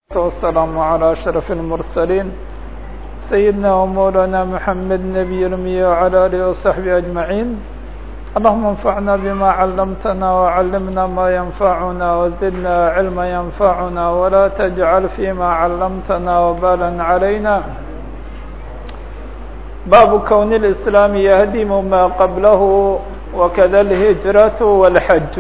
والسلام على أشرف المرسلين سيدنا ومولانا محمد نبي الأمي وعلى آله وصحبه أجمعين اللهم انفعنا بما علمتنا وعلمنا ما ينفعنا وزدنا علما ينفعنا ولا تجعل فيما علمتنا وبالا علينا باب كون الإسلام يهدم ما قبله وكذا الهجرة والحج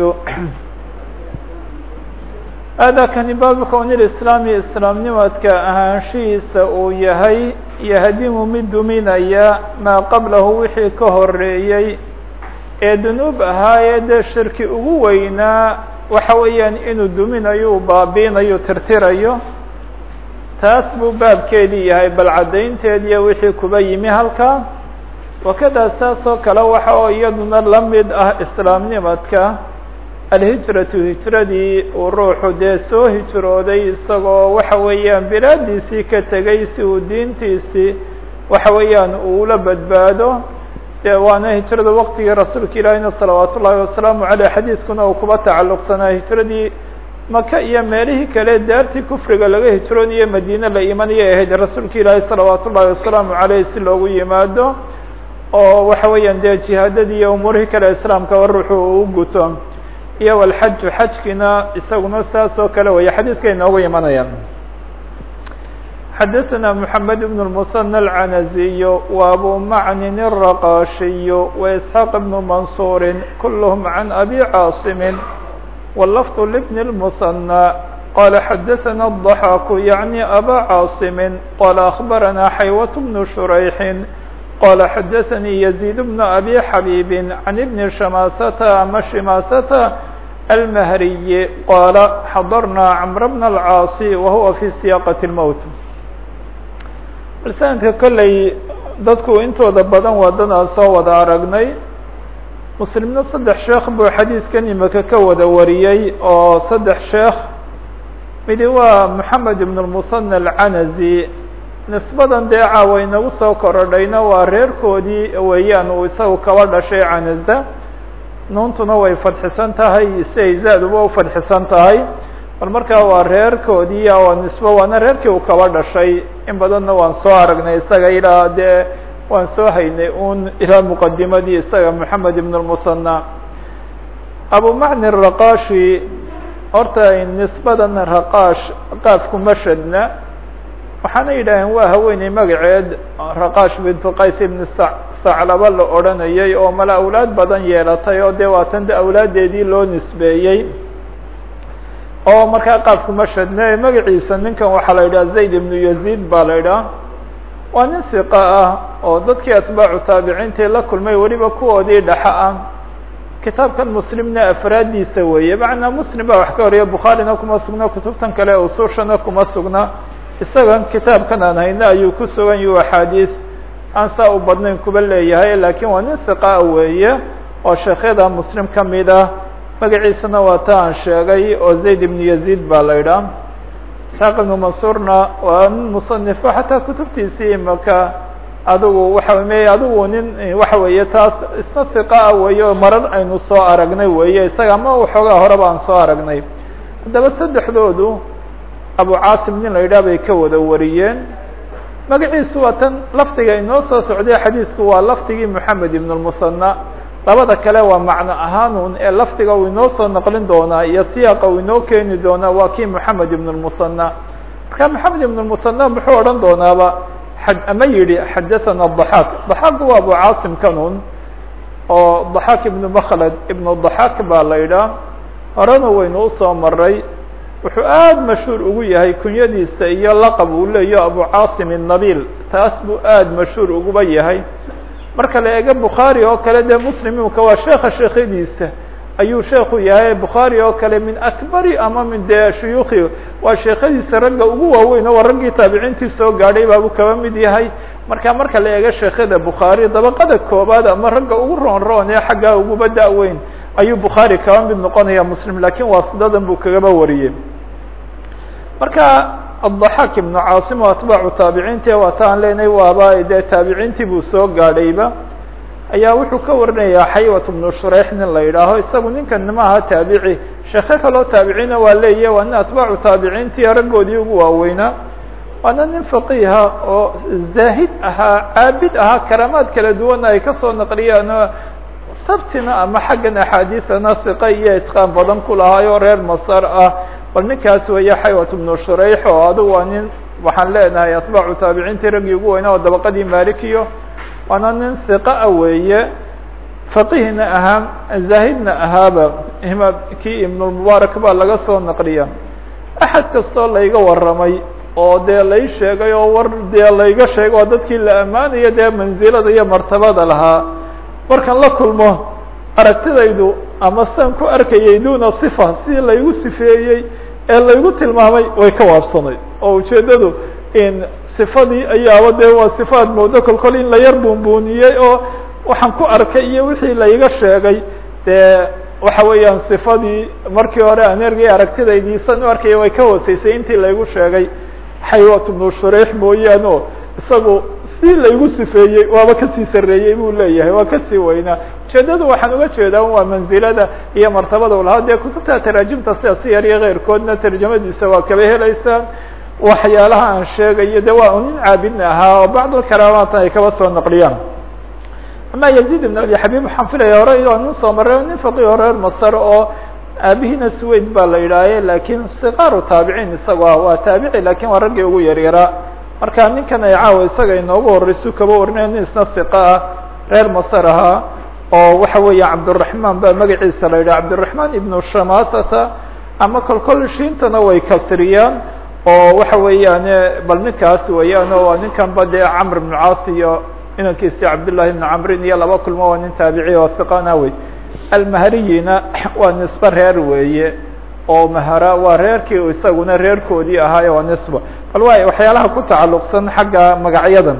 aadaakani baabu kowni lislaami islaamnimadka ahaanshihiisa uu yahay yahdimu mid duminaya maa qablahu wixii ka horeeyey ee dunuub ahaayee dee shirki ugu weynaa waxa weeyaan inuu duminayo uu baabiinayo tirtirayo taas buu baabkeedii yahay bal caddaynteediiyo wixii kuba yimi halkaa wakadaa saas oo kale waxa oo iyaduna la mid ah islaamnimadka alhijratu hijradii uu ruuxu dee soo hijrooday isagoo waxa weeyaan bilaadiisii ka tegay si uu diintiisii waxa weeyaan uula badbaado dee waana hijrada waqtigii rasuulka ilaahina salawaat ullaahi wasalaamu caleyh xadiiskuna uu kuba tacalluqsanaa hijradii maka iyo meelihii kale daartii kufriga laga hijroonaya madiine la imanayay ahayd rasuulka ilaahi salawaat ullaahi wasalaamu caleyh si loogu yimaado oo waxa weeyaan dee jihaadadii iyo umuurihii kale islaamkaba ruuxu uu guto iyo walxaju xajkina isaguna saas oo kale weeye xadiiska inoogu imanayaan xadaثna mحamed بن المثنى العنزي وأbو معن الرقاشي وإسحاq بن منصور كلهم عن أbي cاaصم واللفظ لبن المثنى قال xadaثna الضحاك يعني أbا cاaصم قال أخبرنا حيوة بن شhريح قال xadaثnي يزيد بن أbي حبيب عن بن شماسة ama شماسة المهري قال xضرنا cمر بن العاaص وهuوa في سياقة الموت sanadka kolley dadku intooda badan waa dad aan soo wada aragnay muslimna saddex sheekh buu xadiiskan imika ka wada wariyey oo saddex sheekh midi waa محamed بن المثنى العنزي nisbadan dee caawa inagu soo korodhayna waa reerkoodii weeyaan uu isagu kaba dhashay canaza nuuntuna way fadxisan tahay siay zaaduba ufadxisan tahay bal markaa waa reerkoodii waa nisbo waana reerkii uu kaba dhashay in badanna waan soo aragnay isaga ilaa dee waan soo haynay un ilaa muqadimadii isaga moxamed ibn lmusanى abu macni raqashi horta nisbadan raqash qaafku mashadna waxaana yidhaaheen waa haweeney magaceed raqash bintu qays ibn saclaba la odranayay oo mala awlaad badan yeelatay oo dee waatan de awlaadeedii loo nisbeeyey oo markaa qaafku mashadne magaciisa ninkan waxaa la yidhaha zayd ibnu yazid baa la yidhaha waa nin siqa ah oo dadkii atbaacu taabiciintii la kulmay weliba kuwoodii dhaxa ah kitaabkan muslimna afraaddiisa weeye macnaa muslim baa wax ka horiya bukhaarina kuma sugna kutubtan kale usuushana kuma sugna isagan kitaabkan aan hayna ayuu ku sugan yahu axaadiis aan saa u badnayn kuba leeyahay lakin waa nin siqaa weeye oo sheekhyada muslim kamid ah magaciisana waa ta aan sheegay oo zayd ibnu yazid baa la idhaah isxaaq ibnu mansuurna waa nin musanifo xataa kutubtiisii imaka adigu waxa me adigu nin waxa weeye taas isna siqa ah weeye oo marar aynu soo aragnay weeye isaga ama waxoogaa horeba aan soo aragnay haddaba saddexdoodu abu caasim nin la yidhah bay ka wada wariyeen magaciisu waa tan lafdiga inoo soo socday xadiisku waa lafdigii moxamed ibn lmusanى labada kale waa macno ahaanun ee lafdiga uu inoo soo naqlin doonaa iyo siyaaqa uu inoo keeni doonaa waa kii moxamed ibn lmusanى marka moxamed ibn lmusanى muxuu odhan doonaaba ama yihi xadathana ضaxaak ضaxaak waa abu caasim kanun oo ضaxaak ibnu makhlad ibnu ضaxaak baa la yidhaah horena waynu usoo maray wuxuu aada mashhuur ugu yahay kunyadiisa iyo laqab uu leeyo abu caasim الnabil taas buu aada mashhuur uguba yahay marka la eego bukhaari oo kale dee muslimimka waa sheeka sheekhadiisa ayuu sheeku yahay bukhaari oo kale min akbari ama min dee shuyuukhi waa sheekhadiisa ragga ugu waaweyn oo waa raggii taabiciintii soo gaadhay baabuu kaba mid yahay marka marka la eego sheekhada bukhaari dabaqada koobaad ama ragga ugu roon roon ee xaggaa uguba da-weyn ayuu bukhaari kaba mid noqonaya muslim lakin waasidadan buu kagaba wariyey marka aلضaxaak ibnu caasim oo atbaacu taabiciinti waa ta aan leenahay waaba dee taabiciintii buu soo gaadhayba ayaa wuxuu ka warinayaa xaywat bnu shureyx nin la yidhaaho isagu ninkan maaha taabici sheekhe kaloo taabiciina waa leeyahy waa nin atbaacu taabiciintii raggoodii ugu waaweynaa waana nin faqiiha oo zaahid ahaa caabid ahaa karaamaad kala duwana ay kasoo naqliyaan sabtina ama xaggan axaadiisana siqa iyo itqaan badan ku lahaayoo reer masar ah bal ninkaas weeye xaywat bnu shurayx oo adigu waa nin waxaan leenahay atbaacu taabiciintii raggii ugu weynaa oo dabaqadii malikiyo waana nin siqa a weeye faqihna ahaa zaahidna ahaaba ima kii ibnulmubaarak baa laga soo naqliya axad kastoo layga warramay oo dee lay sheegay oo war dee layga sheegay oo dadkii la ammaanayo dee mansilada iyo martabada lahaa markan la kulmo aragtidaydu ama san ku arkayay duna sifa sidii laygu sifeeyey ee laygu tilmaamay way ka waabsanay oo ujeeddadu in sifadii ayaaba dee waa sifaad moodo kol kol in la yar buunbuuniyey oo waxaan ku arkay iyo wixii layga sheegay dee waxa weeyaan sifadii markii hore aan ergay aragtidaydii san u arkaya way ka hooseysay intii laygu sheegay xaywat bnu shureix mooyaane o isagu si laygu sifeeyey waaba kasii sareeyey buu leeyahay waa kasii weynaa ujeedadu waxaan uga jeedaa waa manzilada iyo martabada u lahaa dee kutubta taraajimta sida siyar iyo keyrkoodna tarjamadiisa waa kaba helaysaan waxyaalaha aan sheegayo de waa nin caabidna ahaa oo bacd karaamaatan ay kaba soo naqliyaan ama yazid ibn abi xabib waxaan filaya hore oo nin soo maray nin faqih o reer masar oo aabihiina suweyd baa la yidhaahe lakin sikaaru taabiciin isago ah waa taabici lakin waa raggii ugu yaryaraa marka ninkan ay caawa isaga inoogu horeysu kaba warinaya nin isna siqa ah reer masar ahaa oo waxa weeya cabduraحman baa magaciisa la yidhah cabdiraحman ibnu shamasata ama kol kol shiintana way kasriyaan oo waxa weeyaan bal ninkaas weeyaan o waa ninkan ba dee camr ibn caas iyo inankiisi cabdالlahi ibn camrin iyo laba kulmo waa nin taabici oo siqana wey almahariyina waa nisbe reer weeye oo mahara waa reerkii isaguna reerkoodii ahaayo waa nisba bal waay waxyaalaha ku tacalluqsan xagga magacyadan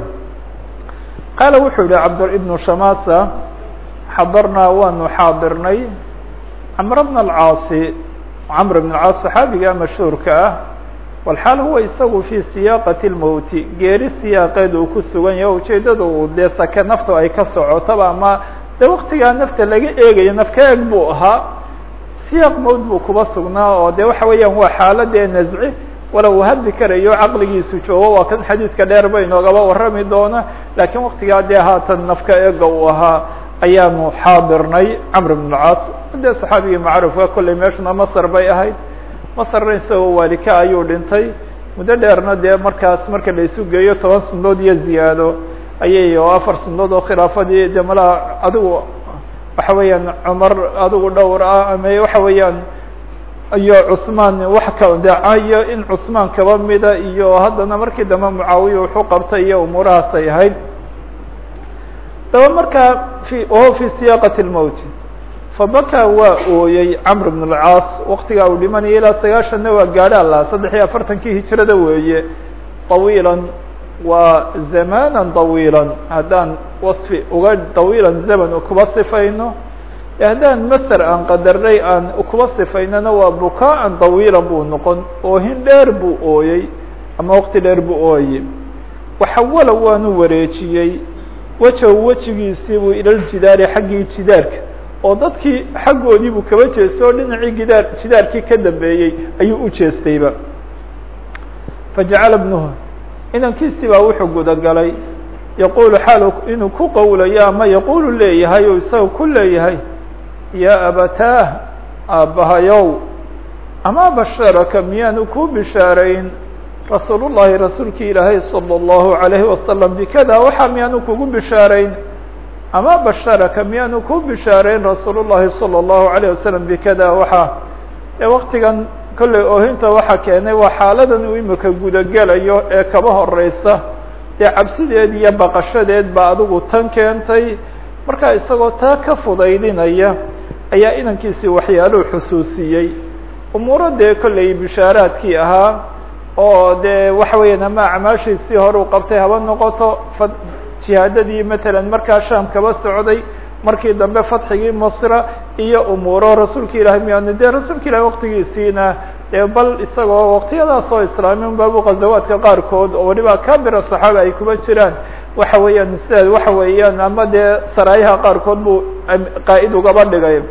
qaala wuxuu yihi cabd ibnu shamasa xadarnaa waanu xaadirnay camr bna alcaasi camr bn alcaas saxaabiga mashhuurka ah walxaal huwa isagu fii siyaaqati lmowti geeri siyaaqeed uu ku sugan yahay ujeedada uu dee sake nafta ay ka socotaba ama de waktigaa nafta laga eegayo nafka eeg buu ahaa siyaaq mowd buu kuba sugnaa oo de waxa weeyaan waa xaaladee nazci walow uu hadli karayo caqligiisu joogo waa kan xadiidka dheer ba inoogaba warrami doona lakiin waktigaa dee haatan nafka eega uu ahaa ayaanu xaadirnay camr bn alcaas dee saxaabigii macruufka kolley meeshuna masr bay ahayd masrna isagoo waalika ayuu dhintay muddo dheerna dee markaas marka la isu geeyo toban sanadood iyo ziyaado ayay oo afar sanadood oo khilaafadii de malaa adigu waxa weeyaan cumar adigu dhowr ah ama waxa weeyaan iyo cusmaan wax ka dacayo in cusmaan kaba mida iyo haddana markii dambe mucaawiya wuxuu qabtay iyo umuurahaas ay ahayd daba markaa fi wahuwa fi siyaaqati lmowti fabakaa waa ooyey camr bn alcaas waktigaa uu dhimanaya ilaa sagaashanna waa gaadha la saddex iyo afartankii hijrada weeye طawiilan waa zamana طawiila haddaan waصfi uga طawiilan zaman kuba sifayno haddaan maser aan qadarnay aan kuba sifaynana waa bukaa-an طawiila buu noqon oohin dheer buu ooyey ama waqti dheer buu ooyey waxawala waanu wareejiyey wejahu wejigiisii buu ilaljidaari xaggii jidaarka oo dadkii xaggoodii buu kaba jeestay oo dhinacii gidaar jidaarkii ka dambeeyey ayuu u jeestayba fajacala bnuhu inankiisii baa wuxuu gudagalay yaquulu xaal inuu ku qowlayo ama yaquulu leeyahay oo isaga ku leeyahay yaa abataah aabbahayow ama basharaka miyaanu ku bishaarayn rasuul ullahi rasuulki ilaahay salى اllahu عalayhi wasalam bikada waxaa miyaanu kugu bishaarayn ama basharaka miyaanu ku bishaarayn rasuul ullahi salى اllahu عalayه wasalam bikada waxaa ee waktigan kolley oohinta waxaa keenay waa xaaladan uu imika gudagelayo ee kaba horeysa dee cabsideed iyo baqashadeed baa adigu tan keentay markaa isagoo taa ka fudaydinaya ayaa inankiisii waxyaaluhu xusuusiyey umuuro dee kolley bishaaraadkii ahaa oo dee waxa weeyaan ama acmaashiisii hore u qabtay haba noqoto jihaadadii matalan markaa sham kaba socday markii dambe fatxigii masra iyo umuuro rasuulka ilahay miyaanu dee rasuulka ilahi waktigiisiina dee bal isagoo waktiyadaas oo islaamin baabu khazawaadka qaarkood oo waliba kabira saxaaba ay kuba jiraan waxa weeyaan sidaad waxa weeyaan ama dee saraayaha qaarkood buu qaa'id ugaba dhigay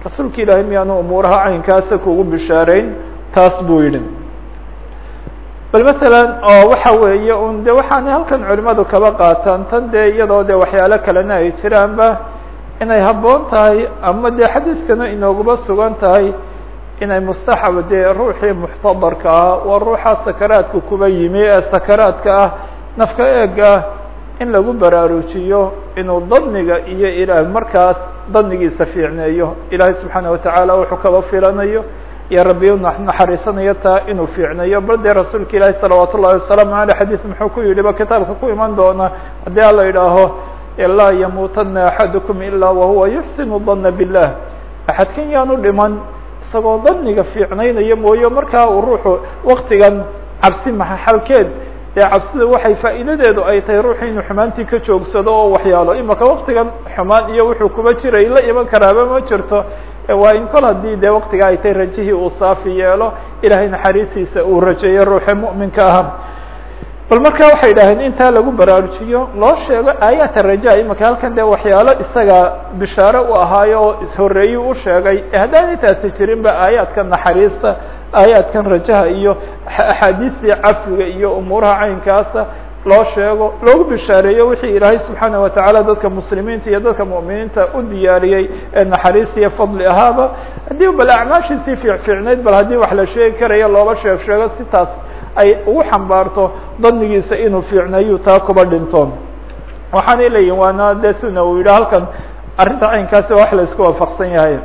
rasuulka ilaahay miyaanu umuuraha caynkaasa kugu bishaareyn taas buu yidhi bal masalan oo waxa weeye un de waxaanay halkan culimadu kaba qaataan tan dee iyadoo de waxyaalo kalena ay jiraanba inay habboon tahay ama dee xadiiskana inooguba sugan tahay inay mustaxab dee ruuxii muxtadarka ah waa ruuxa sakaraadka kuba yimi ee sakaraadka ah nafka eega ah in lagu baraarujiyo inuu dadniga iyo ilaah markaas dadnigiisa fiicneeyo ilaahay subxaana watacaala wuxuu kaba filanayo iyo rabbi naxariisanayo taa inuu fiicneeyo bal dee rasuulka ilaahi salawaat ullahi wasalaamu aleyh xadiis muxuu ku yidhi ba kitaabka ku iman doona haddii ala yidhaaho laa yamuutana axadukum ilaa wahuwa yuxsinu dana billah axadkan yaanu dhiman isagoo daniga fiicnaynayo mooye markaa uu ruuxu waktigan cabsi maxalkeed dee cabsida waxay faa'iidadeedu ay tahay ruuxu inuu xumaantii ka joogsado oo waxyaalo imaka waktigan xumaan iyo wuxuu kuba jiray la iman karaaba ma jirto waa in kol haddii dee waktiga ay tahay rajihii uu saafi yeelo ilahay naxariistiisa uu rajeeyo ruuxa mu'minka aha bal marka waxay idhaaheen intaa lagu baraarujiyo loo sheego aayaat raja imaka halkan dee waxyaalo isaga bishaare u ahaayo oo ishoreeyi u sheegay haddaanay taasi jirin ba aayaadka naxariista aayaadkan rajaha iyo axaadiistii cafiga iyo umuuraha caynkaasa loo sheego loogu bishaareeyo wixii ilaahay subxaana watacaala dadka muslimiinta iyo dadka mu'miniinta u diyaariyey ee naxariis iyo fadli ahaaba haddii bal acmaashiisii fiicfiicnayd bal haddii wax la sheegi karayo looba sheeg sheego si taas ay ugu xambaarto dadnigiisa inuu fiicnayu taa kuba dhinto waxaanay leeyihin waana de suna uu yidhi halkan arrinta caynkaasi wax la isku waafaqsan yahay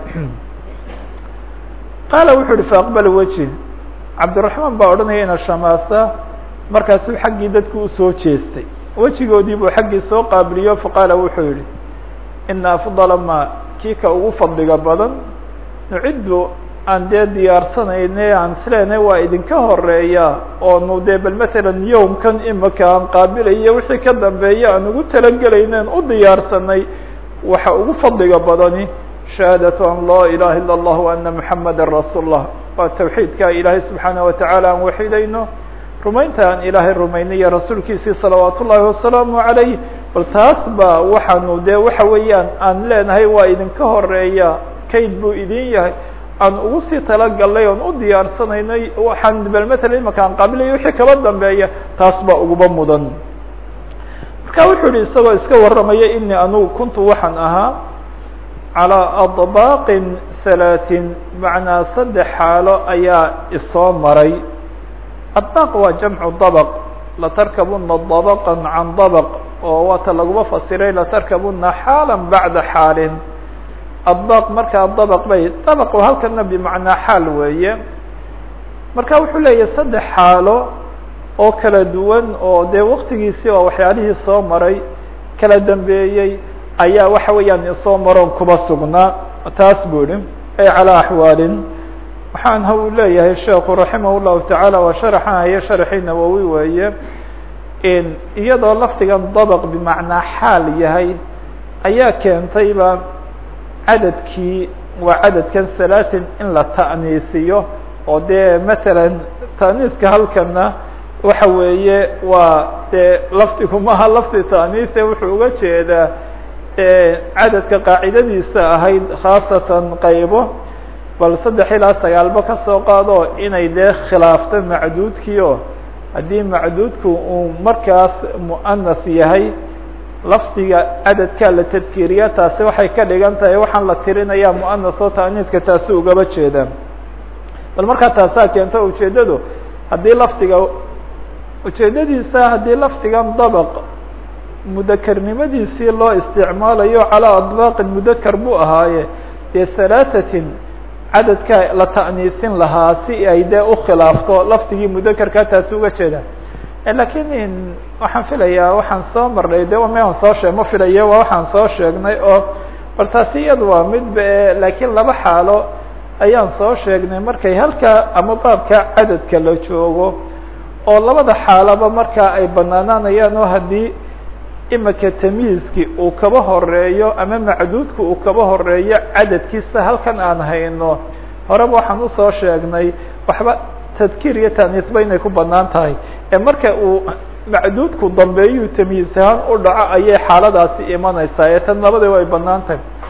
qaala wuxuu uhi faaqbal weji cabdiraxmaan baa odhanaya ina shamaasa markaasuu xaggii dadku usoo jeestay wejigoodii buu xaggii soo qaabiliyo faqaala wuxuu yihi ina afdala ma kii ka ugu fadliga badan nuciddu aan dee diyaarsanayne aan isleenay waa idinka horeeya oonu dee bal matalan yowmkan imika aan qaabilayo wixii ka dambeeya aan ugu talagelayneen u diyaarsanay waxa ugu fadliga badani shahaadatu an laa ilaha ila اllah ana muxamada rasuul lah waa tawxiidka ilaahay subxaana watacaala aan waxidayno rumaynta aan ilaahay rumaynayo rasuulkiisii salawaat ullaahi wasalaamu calayh bal taas ba waxaanu dee waxa weeyaan aan leenahay waa idinka horeeya kayd buu idin yahay aan ugu sii talagalnay oon u diyaarsanaynay waxaan bal matala imaka aan qaabilayo wixii kaba dambeeya taas baa uguba mudan marka wuxuu yihi isagoo iska warramaya inii anugu kuntu waxaan ahaa calىa adbaaqin halaatin macnaa saddex xaalo ayaa isoo maray adbaaq waa jamcu dabq latarkabuna dabqa can dabq oo waata laguma fasiray latarkabuna xaala bacda xaalin adbaaq markaa dabq bay dabq halkana bimacnaa xaal weeye marka wuxuu leeyahay saddex xaalo oo kala duwan oo dee waktigiisii oo waxyaalihii soo maray kala dambeeyey ayaa waxa weeyaan isoo maroon kuba sugnaa taas buu ihi ay calىa axwaalin waxaan ha uu leeyahay sheekhu raximah الlahu taعaalى waa sharaxan haye sharxii nawowi weeye iyadoo lafdigan dabq bimacnaa xaal yahay ayaa keentayba cadadkii waa cadadkan salaatin in la ta'niisiyo oo dee matalan ta'niiska halkana waxa weeye waa dee lafdigu maha lafdi ta'niise wuxuu uga jeedaa cadadka qaacidadiisa ahayd khaasatan qaybo bal saddex ilaa sagaalba ka soo qaado inay dee khilaafto macduudkiio haddii macduudku uu markaas mu'anas yahay lafdiga cadadkaa la tadkiiriya taasi waxay ka dhigan tahay waxaan la tirinayaa mu'anas oo ta'niiska taasi ugaba jeeda bal markaa taasaa keenta ujeeddadu haddii lafdiga ujeeddadiisa haddii lafdigan dabq mudakarnimadiisii loo isticmaalayo calىa adbaaqin mudakar buu ahaaye dee halaatatin cadadka la ta'niisin lahaa si ay dee ukhilaafto lafdigii mudakarkaa taasi uga jeeda lakiin waxaan filayaa waxaan soo marnay de maan soo sheeg ma filaya waa waxaan soo sheegnay oo bal taasi iyada waa midba e laakiin laba xaalo ayaan soo sheegnay markay halka ama baabka cadadka la joogo oo labada xaalaba markaa ay banaanaanayaan oo haddii imika tamyiizki uu kaba horeeyo ama macduudka uu kaba horeeyo cadadkiisa halkan aan hayno horeba waxaan usoo sheegnay waxba tadkiir iyo taaniisba inay ku banaan tahay ee marka uu macduudku dambeeyuu tamyiiz ahaan u dhaco ayay xaaladaasi imanaysaa ee tan labadaba ay banaan tahay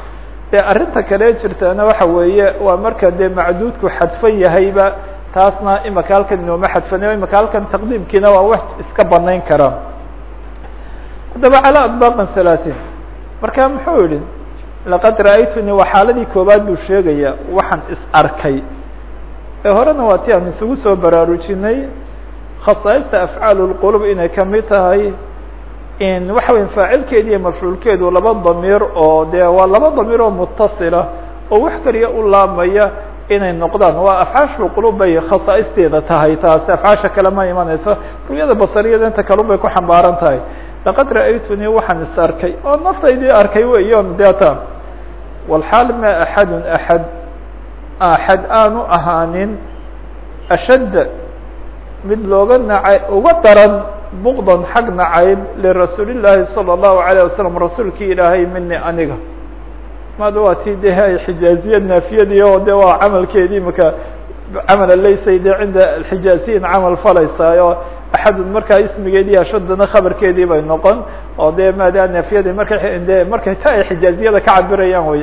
dee arrinta kale jirtana waxa weeye waa marka dee macduudku xadfan yahayba taasna imaka halkan inooma xadfanayo imaka halkan taqdiimkiina waa wax iska banayn karaa haddaba calى adbaqan halaaثin marka muxuu yihi laqad ra'aytuni waa xaaladii koobaad buu sheegaya waxaan is arkay ee horena waa ti aan isugu soo baraarujinay khasaaista afcaal اlqulub inay kamid tahay in waxa weya faacilkeedi iyo mafcuulkeedu laba damiir oo dee waa laba damiir oo mutasila oo wax kaliya u laamaya inay noqdaan waa afcaasha qulub bay khasaa'isteeda tahay taasi afcaasha kale ma imanayso ruyada basariyada inta kalun bay ku xambaaran tahay laqad ra'aytunii waxaan is arkay oo naftaydii arkay weyon deeta walxaal ma axadun axad axad aanu ahaanin ashadda mid looga nacay uga daran bukdan xag nacayb lirasuuli llaahi salى الlahu عalيه wasalam rasuulkii ilaahay mini aniga maada waa ti de ay xijaaziyad naafiyadii oo de waa camalkeedii maka camala laysay de cinda xijaaziyin camal falaysaayo axadun markaa ismigeedii ashadana khabarkeedii bay noqon oo de maada naafiyadii markay de markay ta ay xijaaziyada ka cabirayaan wey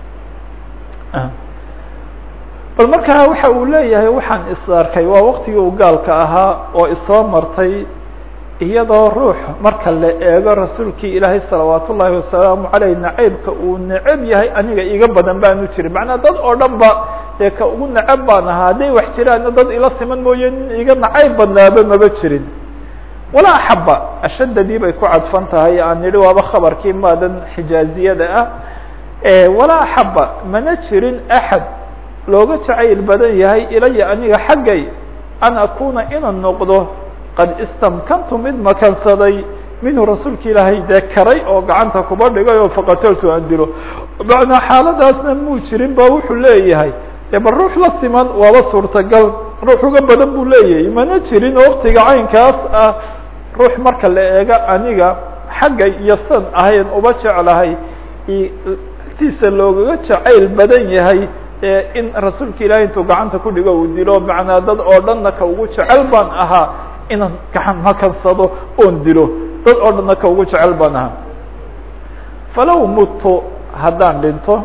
bal markaa waxa uu leeyahay waxaan is arkay waa waktigii uu gaalka ahaa oo isoo martay iyadoo ruux marka la eego rasuulkii ilaahay salawaat ullaahi wasalaamu caleyh nacaybka uu necab yahay aniga iga badan baanu jirin macnaa dad oo dhan ba dee ka ugu necab baan ahaa hadday wax jiraanna dad ila siman mooye nin iga nacayb badnaaba maba jirin walaa axaba ashadadii bay ku cadfan tahay aan nidhi waaba khabarkii maadan xijaaziyada ah walaa axaba mana jirin axad looga jacayl badan yahay ilaya aniga xaggay an akuna inaan noqdo qad istamkantu mid makansaday minhu rasuulka ilaahay dee karay oo gacanta kuba dhigay oo faqataltu aan dilo macnaa xaaladaasna muu jirin ba wuxuu leeyahay dee bal ruux la siman waaba suurtagal ruux uga badan buu leeyahay mana jirin waktiga caynkaas ah ruux marka la eego aniga xagga iyo san ahayn uba jeclahay agtiisa loogaga jacayl badan yahay in rasuulka ilaahay intuu gacanta ku dhigo uu dilo macnaa dad oo dhanna ka ugu jecel baan ahaa inaan gacan makansado oon dilo dad oo dhanna ka ugu jecel baan ahaa falow muttu haddaan dhinto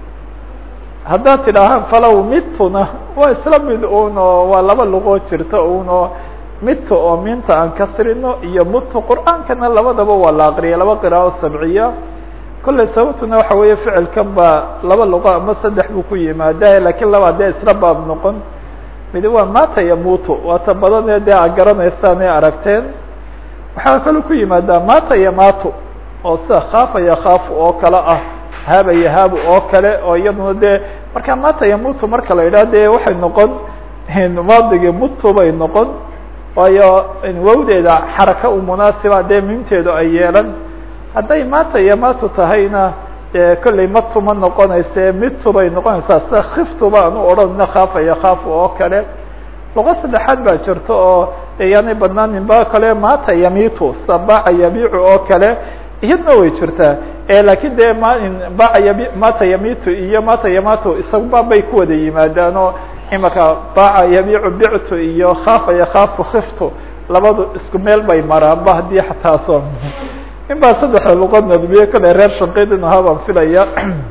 haddaad tidhaahaan falow mittuna waa isla mid un oo waa laba luqoo jirta un oo mitu oo minta aan kasrino iyo mutu qur'aankana labadaba waa la aqriya laba qiraa'o sabciya kolley sababtuna waxa weeye ficilkan baa laba luqo ama saddex buu ku yimaada lakiin laba dee isla baab noqon midi waa mata yamutu waata badanee dee a garanaysaan ee aragteen waxaa kaloo ku yimaadaa mata yamato oo sida khaafa yakhaafu oo kale ah haba yahaabu oo kale oo iyaduna dee marka mata yamutu marka la yidhaha dee waxay noqon maadigii mutu bay noqon waayo wawdeeda xaraka u munaasiba dee mimteedu ay yeelan hadday mata yamato tahayna dee kolley matu ma noqonayse mitu bay noqonaysaa sida khiftu baan u odhanina khaafa yakhaafu oo kale luqo saddexaad baa jirta oo yaanay badnaanin ba kale mata yamitu sida baca yabiicu oo kale iyadna way jirtaa lakin dee m baca yabi mata yamitu iyo mata yamato isaguba bay ku wada yimaadaan oo imaka baca yabiicu bictu iyo khaafa yakhaafu khiftu labadu isku meel bay maraan ba haddii xataaso in baa saddexda luqad nadmiye kale reer shanqidin ahaa baan filaya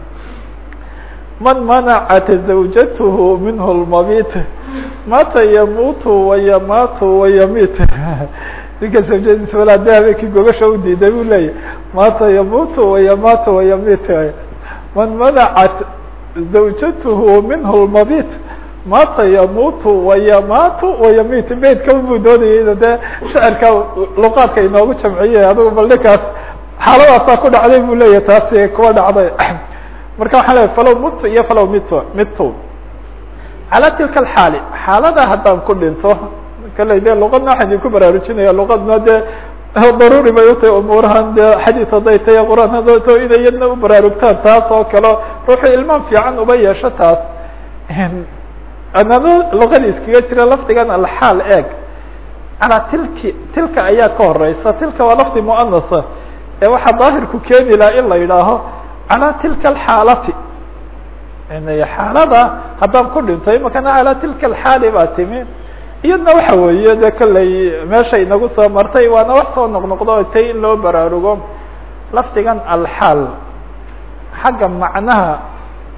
man manacat zawjatuhu minhu lmabit mata yamutu wayamatu wayamit ninka zawjadiisa walaa de habeenkii gogasha u diiday bu leeyahy mata yamutu wayamatu wayamit man manacat zawjatuhu minhu lmabit mata yamutu wayamatu wayamit beydkaba buu doonayay ina dee shacirka luqaadka inoogu jamciyey adigu bal ninkaas xaaladaasaa ku dhacday buu leeyahy taasi kuwa dhacday marka waxaa leeay falow mutu iyo falow mitu mitu calaa tilka alxaali xaalada haddaan ku dhinto kale de luqadna waxaan idinku baraarujinaya luqadna dee daruuri bay utahay umuurahan de xadiid hadday tahay qur-aan hadday tahay inay iyadna u baraarugtaan taas oo kale ruuxu ilmaan fiican uba yeesho taas anado luqadii iskaga jira lafdigan alxaal eeg calaa tilki tilka ayaa ka horeysa tilka waa lafdi muanasa ee waxaa daahirku keeni laha in la yidhaaho calaa tilka alxaalati xaalada haddaan ku dhinto imakana calaa tilka alxaali baa timi iyadna waxa weeye de kolley meesha inagu soo martay waana wax soo noqnoqdo tay in loo baraarugo lafdigan alxaal xagga macnaha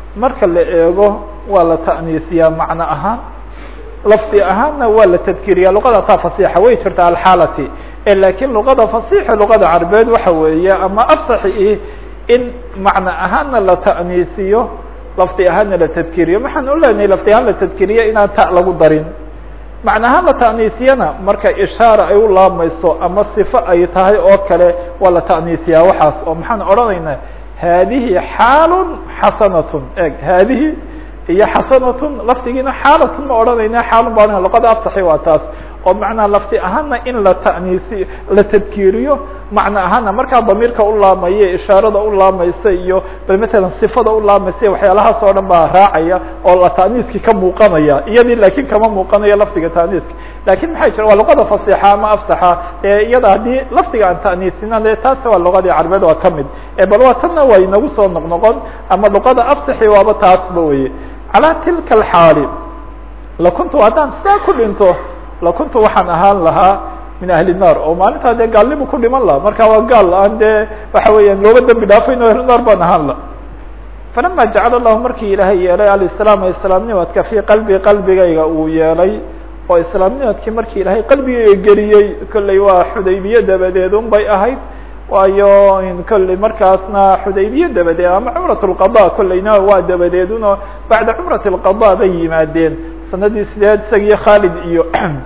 marka la eego waa la ta'niisiyaa macno ahaan lafdi ahaanna waa la tadkiriyaa luqadaasaa fasixa way jirta alxaalati lakiin luqada fasixa luqada carbeed waxa weeye ama afsaxi in macno ahaanna la ta'niisiyo lafdi ahaanna la tadkiriyo maxaan u leenahay lafdi ahaan la tadkiriyo inaan ta lagu darin macno ahaan la ta'niisiyana marka ishaara ay u laamayso ama sifo ay tahay oo kale waa la ta'niisiyaa waxaas oo maxaan odhanaynaa haadihi xaalun xasanatun eg haadihi iyo xasanatun lafdigiina xaalatun ma odhanayna xaalun ba odhanaya luqada afsaxi waa taas oo macnaha lafdi ahaana in la ta'niisi la tadkiiriyo macno ahaana markaa damiirka u laamaya ishaarada u laamaysa iyo bal matalan sifada u laamaysa waxyaalahaas oo dhan baa raacaya oo la ta'niiskii ka muuqanaya iyadii laakiin kama muuqanayo lafdiga ta'niiska lakin maxay jira waa luqada fasixa ama afsaxa ee iyada haddii lafdiga aan ta'niisina de taasi waa luqadii carbeed waa kamid bal waa tanna waa inagu soo noqnoqon ama luqada afsaxi waaba taasba weye calaa tilka alxaali lakuntu haddaan sidaa ku dhinto lakuntu waxaan ahaan lahaa min ahli الnar oo maalintaa dee gaalnimu ku dhiman laha marka waa gaal aan dee waxa weeyaan looga dembi dhaafayn o ahlunaar baan ahaan la falama jacala allahu markii ilaahay yeelay alislaam islaamnimadka fii qalbi qalbigayga uu yeelay oo islaamnimadkii markii ilaahay qalbigayga geliyey kolley waa xudaybiye dabadeed un bay ahayd waayo kolley markaasna xudaybiye dabadeed ama cumrat اlqada kolleyna waa dabadeed uno bacda cumrat اlqada bay yimaadeen sanadii sideed isagiyo khaalid iyo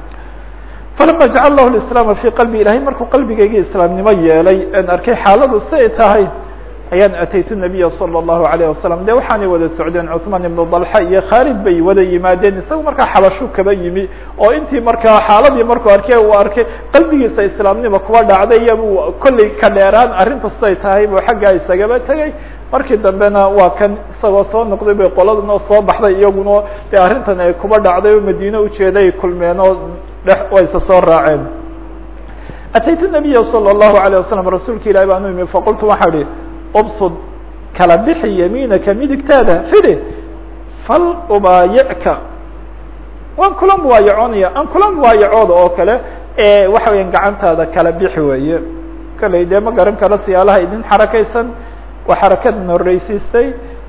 falama jacala lahu islaama fii qalbi ilahay markuu qalbigayga islaamnimo yeelay en arkay xaaladu siay tahay ayaan ataytu nabiya salى الlahu alayه wasalam de waxaanay wada socdeen cuثmaan ibnu dalxa iyo khaalid bay wada yimaadeen isagu markaa xabashu kaba yimi oo intii markaa xaaladii markuu arkay uu arkay qalbigiisa islaamnimo kuwa dhacday iyabuu kolley ka dheeraan arrintu siday tahay buu xaggaa isagaba tegay markii dambena waa kan isagoo soo noqday bay qoladuna soo baxday iyaguna de arrintan ay kuba dhacday oo madiine ujeeday kulmeen oo dhe wayse soo raaceen ataytu nabiya salى الlahu عalيه wasalam rasuulka ilahi baan u imi faqultu waxaa ihi ubsud kala bixi yamiinaka midigtaada fidi fal ubaayicka waan kula muwaayacoonaya aan kula muwaayacooda oo kale waxa weya gacantaada kala bixi weeye kaley dee ma garan karo siyaalaha idin xarakaysan waa xarakadan horreysiisay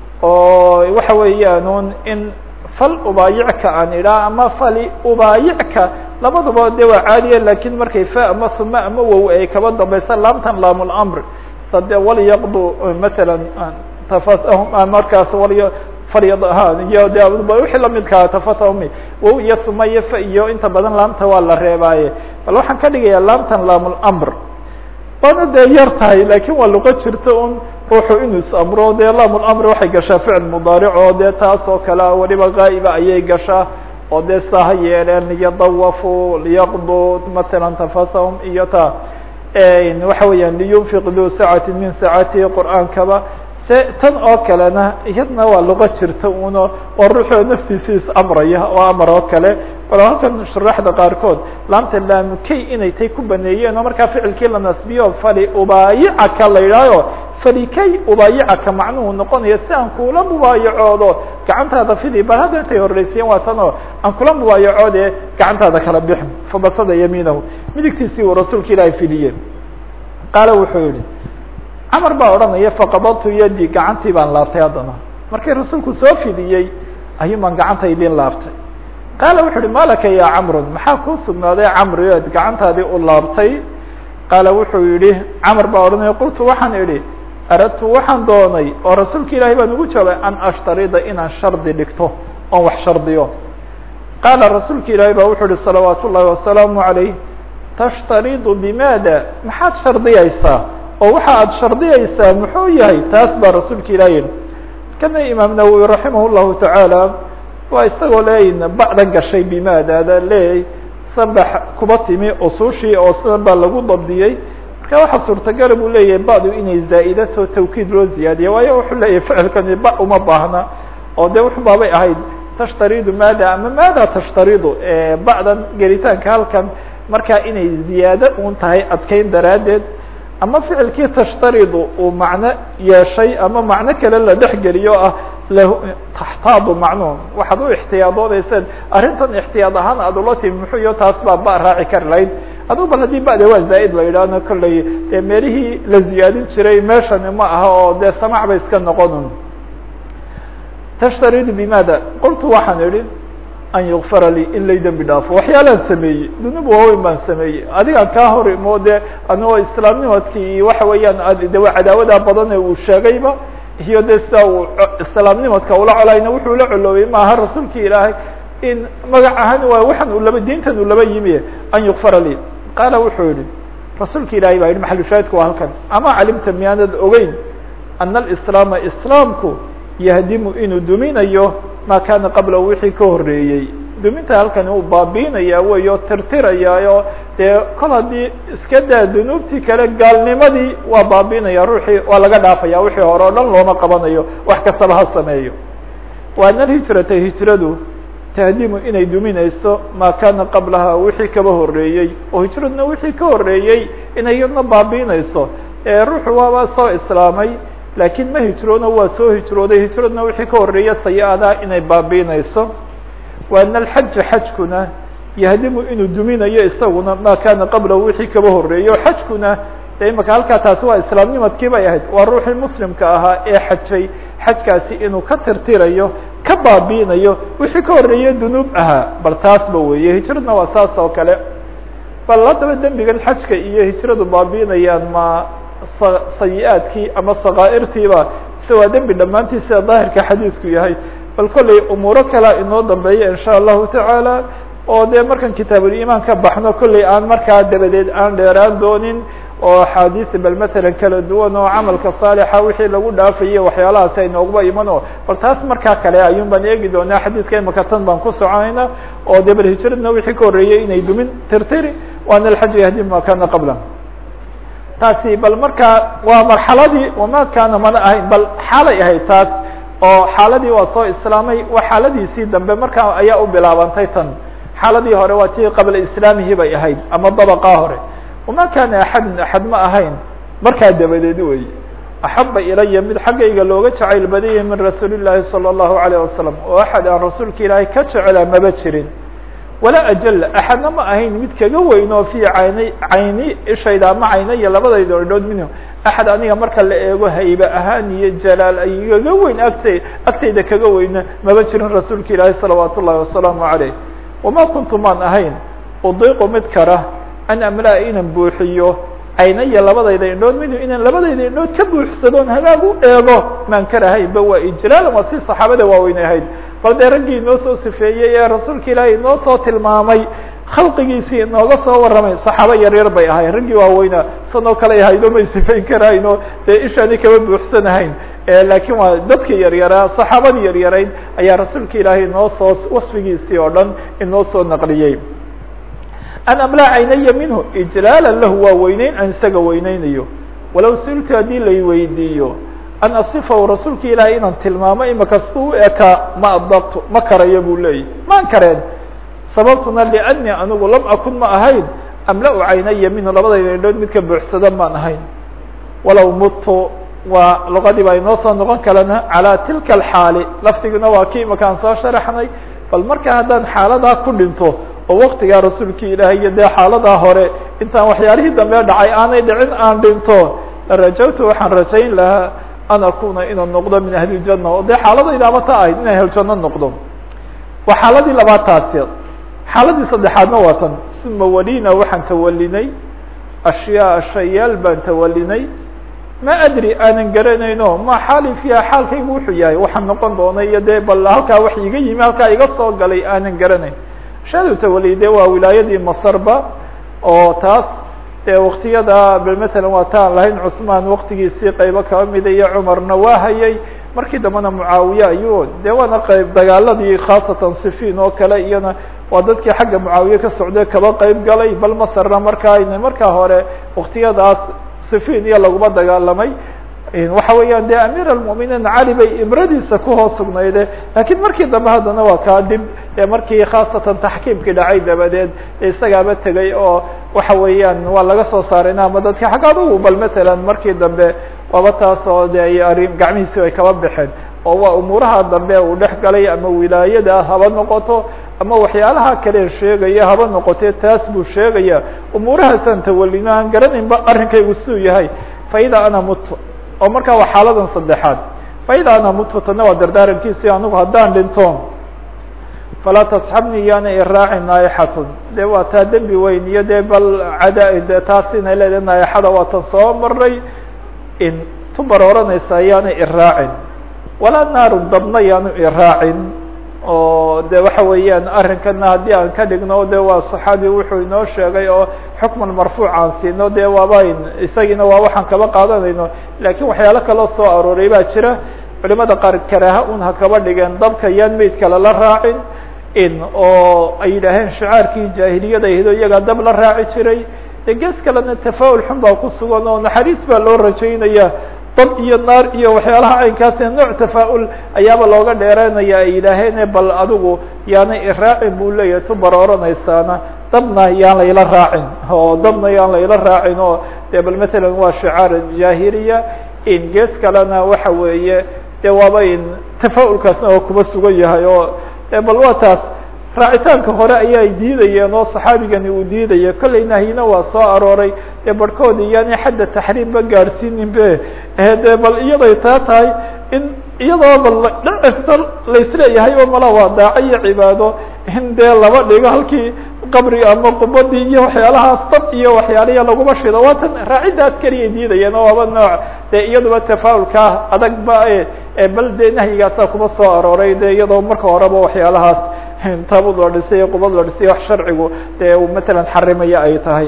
oo waxa weeyaan in fal ubaayicka aan idhaa ama fali ubaayicka labaduba de waa caadiya lakin markay fa ama uma ama wow ay kaba dambaysa laamtan laam lamr sade walyaqdu matala tafatahum markaas wal falyad iyo de wixii lamidkaa tafatahumi wow iyo uma iyo fa iyo inta badan laamta waa la reebaaye bal waxaan ka dhigayaa laamtan laam lamr waana dee yar tahay lakin waa luqo jirta un ruuxu inuu is-amro dee laam lamri waxay gashaa ficil mudaaric oo dee taas oo kale weliba gaa'iba ayay gashaa oo dee saa ha yeeleen liyadawafu liyaqdu matala tafasahum iyo ta waxa weeyaan liyunfiq du sacati min sacatihi qur'aankaba se tan oo kalena iyadna waa luqo jirta uno oo ruuxoo naftiisa is-amraya oo amar oo kale bal halkan shuraaxda qaarkood laamta laamukey inay tay ku baneeyeen oo markaa ficilkii la nasbiyo fali ubaayicaka la yidhaaho falikay ubaayicaka macnuhu noqonayo si aan kula mubaayacoodo gacantaada fidi bal hadda intay horreysiyeen waa tan oo aan kula mubaayacoode gacantaada kala bixin fabasada yamiinahu midigtiisii uu rasuulka ilaahay fidiyey qaala wuxuu yihi camar baa odhanaya faqabadtu yadi gacantii baan laaftay haddana markii rasuulku soo fidiyey ayuun baan gacanta idin laaftay qaala wuxu uhi malaka ya camrun maxaa kuu sugnaaday camri oad gacantaadii u laabtay qaala wuxuu yihi camar baa odhanaya qultu waxaan idhi aradtu waxaan doonay oo rasuulka ilaahay baan ugu jawaabay an ashtarida inaan shardi dhigto oon wax shardiyo qaala rasuulka ilaahay baa wuxuu ihi salawaat ullahi wasalaamu عalayh tashtaridu bimaada maxaad shardiyaysaa oo waxa aad shardiyaysaa muxuu yahay taas baa rasuulka ilaah yihi kana imaam nawowi raximah llahu tacaala waa isagoo leeyin ba'dan gashay bimaadaada leeyay sanbax kuba timi usushii oo sidan baa lagu dabdiyey marka waxaa suurtagala buu leeyahay ba'du inay zaa'idato tawkiid loo ziyaadiya waayo wuxuu leeyahay ficilkani ba uma baahna oo de wuxu baabay ahayd tashtaridu maada ama maada tashtaridu ba'dan gelitaanka halkan markaa inay ziyaado un tahay adkeyn daraaddeed ama ficilkii tashtaridu uu macno yeeshay ama macno kale la dhexgeliyo ah taxtaadu macnuhu waxaad u ixtiyaadoonaysaed arrintan ixtiyaad ahaan aad ula timi muxuu iyo taas baa ba raaci kari lahayd aduu bal haddii ba'da waa zaa'id la yidhaahno kolley dee meelihii la ziyaadin jiray meeshani ma aha oo dee samac bay iska noqonun tashtaridu bimada qultu waxaan idhi an yukfara lii in lay dembi dhaafo waxyaalaan sameeyey dunuub waaweyn baan sameeyey adigaan kaa hor imo de anigoo islaamnimadkii iyo waxa weeyaan de cadaawadaa badan ee uu sheegayba iyo de sida uu islaamnimadka ula colayna wuxuu la coloobay maaha rasuulki ilaahay in magac ahaan waa waxan uu laba diintan uu laba yimi an yukfara lii qaala wuxuu yihi rasuulka ilahay baa yihi maxalushaahidku waa halkan ama calimta miyaanad ogeyn ana alislaama islaamku yahdimu inuu duminayo ma kana qabla wixii ka horeeyey duminta halkani uu baabiinaya wey oo tirtirayaayo dee kol haddii iska daa dunuubtii kale gaalnimadii waa baabiinaya ruuxii waa laga dhaafaya wixii hore o dhan looma qabanayo wax kastaba ha sameeyo wa ana alhijrata hijradu tahdimu inay duminayso maa kana qablaha wixii kaba horeeyey oo hijraduna wixii ka horeeyey inay iyadna baabiinayso ruuxu waaba soo islaamay laakiin ma hijroono waa soo hijrooday hijraduna wixii ka horeeya sayi-adaa inay baabiinayso wa ana alxaja xajkuna yahdimu inuu duminayo isaguna maa kana qablahu wixii kaba horeeyo xajkuna de imaka halkaa taasi waa islaamnimadkii bay ahayd waa ruuxii muslimka ahaa ee xajay xajkaasi inuu ka tirtirayo ka baabiinayo wixii ka horeeye dunuub ahaa bal taasba weeye hijradna waa saas oo kale bal haddaba dembigan xajka iyo hijradu baabiinayaan ma sayi-aadkii ama sakaa'irtiiba se waa dembi dhammaantii sida daahirka xadiisku yahay bal kollay umuuro kalea inoo dambeeya insha allahu tacaala oo dee markaan kitaabulimaan ka baxno kollay aan markaa dabadeed aan dheeraan doonin oo axaadiis bal matalan kala duwan oo camalka saalixa wixii lagu dhaafayay waxyaalahaas ay noogba iman o bal taas markaa kale ayuun baan eegi doonaa xadiidka imaka tan baan ku soconayna oo dee bal hijradna wixii ka horreeyey inay dumin tirtiri waana alxaju yahdi ma kana qabla taasi bal markaa waa marxaladii wama kaana mana ahayn bal xaalay ahayd taas oo xaaladii waa soo islaamay waa xaaladiisii dambe markaa ayaa u bilaabantay tan xaaladii hore waa tii qabla islaamihi bay ahayd ama dabaqaa hore wama kana axadun axad ma ahayn markaa dabadeed wey axaba ilaya mid xaggayga looga jacayl badiyay min rasuuli llaahi salى اllahu alayه wasalam oo axad aan rasuulka ilaahay ka jecelaa maba jirin walaa ajal axadna ma ahayn mid kaga weyn oo fii cayni cayni ishayda ama caynaya labadayda idhood minhu axad aniga marka la eego haybe ahaan iyo jalaal ay kaga weyn agtay agtayda kaga weyna maba jirin rasuulka ilaahi salawaat ullahi wasalaamu caleyh wama kuntu maan ahayn udiiqu mid kara an amlaa inaan buuxiyo caynaya labadayda indhood minhu inaan labadayda indhood ka buuxsadoon hagaag u eego maan karahaynba waa ijlaalan waa si saxaabada waaweyn ahayd bal dee raggii inoo soo sifeeyey ee rasuulka ilaahay inoo soo tilmaamay khalqigiisii inooga soo warramay saxaabo yaryar bay ahayn raggii waaweynaa sanoo kale ahaydo may sifayn karayno dee ishaani kama buuxsanahayn laakiin waa dadkii yaryaraa saxaabadii yaryarayd ayaa rasuulka ilaahay inoo soo wasfigiisii oo dhan inoo soo naqliyey an amlaa caynaya minhu ijlaalan lahu waa weyneyn aan isaga weyneynayo walow siltu haddii lay weydiiyo an asifahu rasuulka ilaahay inaan tilmaamo imaka si u ekaa ma adabtu ma karayo buu leeyahy maan kareen sababtuna liannii anigu lam akun ma ahayn amla-u caynaya minhu labadayda indhood midka buuxsada maan ahayn walow mudtu waa luqadii baa inoo soo noqon kalena calaa tilka alxaali lafdiguna waa kii imakaan soo sharaxnay bal marka haddaan xaaladaa ku dhinto oo waktigaa rasuulkii ilaahay iyo dee xaaladaa hore intaan waxyaalihii dambe dhacay aanay dhicin aan dhinto larajawtu waxaan rajayn lahaa an akuna inaan noqdo min ahli ljana oo dee xaaladaydaaba ta ahayd in ahljanno noqdo waa xaaladii labaad taasi xaaladii saddexaadna waa tan uma walina waxaan tawalinay ashyaa shayaal baan tawalinay ma adri aanan garanayno ma xaali fiiha xaalkaygu wuxuu yahay waxaan noqon doonay iyo dee bal halkaa wax iga yimi halkaa iga soo galay aanan garanayn shaadu tawali de waa wilaayadii masarba oo taas dee waktiyada matalan waa ta aan lahayn cusmaan waktigiisii qaybo kaba mida iyo cumarna waa hayay markii dambena mucaawiye ayuu de waana qayb dagaaladii khaasatan sifiin oo kale iyana waa dadkii xagga mucaawiye ka socday kaba qayb galay bal masarna markaa markaa hore waktiyadaas sifiin iyo laguma dagaalamay waxa weeyaan de amiir almuminiin cali bay imradiisa kuhoos sugnayde lakiin markii dambe haddana waa kaa dib markii khaasatan taxkiimkii dhacay dabadeed isagaaba tegay oo waxa weeyaan waa laga soo saarayna ama dadka xagga adugu bal matalan markii dambe waaba taas oo de ay arrin gacmihiisi ay kaba baxeen oo waa umuuraha dambe uu dhex galay ama wilaayada haba noqoto ama waxyaalaha kale sheegaya haba noqotee taas buu sheegaya umuurahaasaan tawalino aan garanaynba arrinkaygu siduu yahay fa idaa ana mutu oo markaa waa xaaladan saddexaad faida ana mutfatana waa dardaarankiisi anigu haddaan dhinto falaa tasxabnii yaana iraacin naaixatun de waa taa dembi weyn iyo dee bal cada de taas inay leedahay naaixada waa tan soo maray in tubar oranaysa yaana iraacin walaa naarun dabna yaanu iraacin oo de waxa weeyaan arrinkana haddii aan ka dhigno de waa saxaabi wuxuu inoo sheegay oo xukman marfuuc aan siino de waabayn isagiina waa waxaan kaba qaadanayno lakin waxyaalo kaloo soo arooray baa jira culimada qaar karaaha un ha kaba dhigeen dabka yaan meydka lala raacin in oo ay yidhaaheen shicaarkii jaahiliyada ahido iyagaa dab la raaci jiray de gees kalena tafaul xun baa ku sugan oo naxariis baa loo rajaynaya dab iyo naar iyo waxyaalaha caynkaas nooc tafaa-ul ayaaba looga dheeranaya ay yidhaaheen bal adigu yaana iraacin buu leeyahay tu barooranaysaana dabna yaan layla raacin oo dabna yaan layla raacin oo de bal matalan waa shicaar jaahiliya in gees kalena waxa weeye de waaba in tafa-ulkaasna oo kuba sugan yahay oo bal waa taas raacitaanka hore ayay diidayeen oo saxaabigani uu diidaya kollay nahyina waa soo arooray dee barhkoodi yaani xadda taxriim ba gaadhsiinin be de bal iyaday taa tahay in iyadoo bal dhacista laisleeyahay oo mala waa daaco iyo cibaado in dee laba dhigo halkii qabri ama qubadii iyo waxyaalahaas dab iyo waxyaaliya laguma shido waa tan raaciddaas keliyay diidayeen oo aba nooc dee iyaduba tafaa'ulkaa adag ba bal dee nahyigaasaa kuma soo arooray de iyadoo marka horeba waxyaalahaas taabud la dhisay iyo qubad la dhisay wax sharcigu dee uu matalan xarimaya ay tahay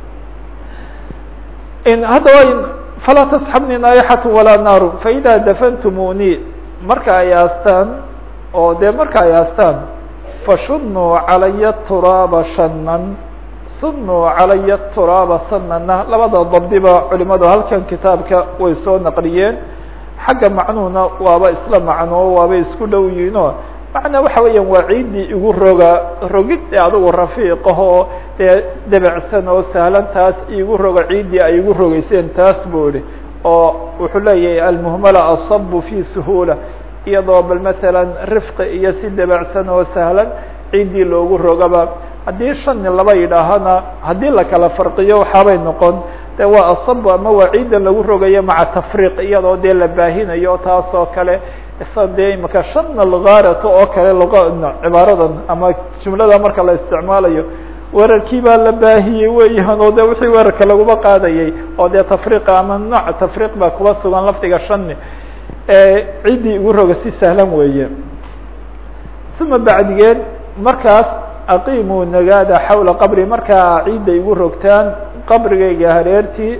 haddaba falaa tasxabni naaixatu walaa naaru faida dafantumuni marka ay aastaan oo dee marka ay aastaan fashunuu calaya turaaba shanan sunuu calaya turaaba sanana labada dabdiba culimadu halkan kitaabka way soo naqliyeen xagga macnuhuna waaba isla macnoo waaba isku dhow yihiinoo macnaa waxa weeyaan waa ciiddii igu roga rogid ee adigu rafiiqahoo dee debecsan oo sahlan taas igu roga ciiddii ay igu rogeyseen taas buu ihi oo wuxuu leeyahay almuhmala asabu fi suhuula iyadoo bal matalan rifqi iyo si debecsan oo sahlan ciiddii loogu rogaba haddii shani laba yidhaahana haddii la kala farqiyo waxaabay noqon de waa asabu ama waa ciiddan lagu rogayo maca tafriiq iyadoo dee la baahinayo taas oo kale isa dee imaka shana lgaarata oo kale luqa cibaaradan ama jumlada marka la isticmaalayo weerarkii baa la baahiyey weeyaan oo de wixii weerarka laguma qaadayay oo dee tafriiqa ama nooc tafriiq baa kuba sugan lafdiga shani ciddii igu roga si sahlan weeye uma bacdigeed markaas aqiimuu nagaada xawla qabri markaa ciidda igu rogtaan qabrigayga hareertii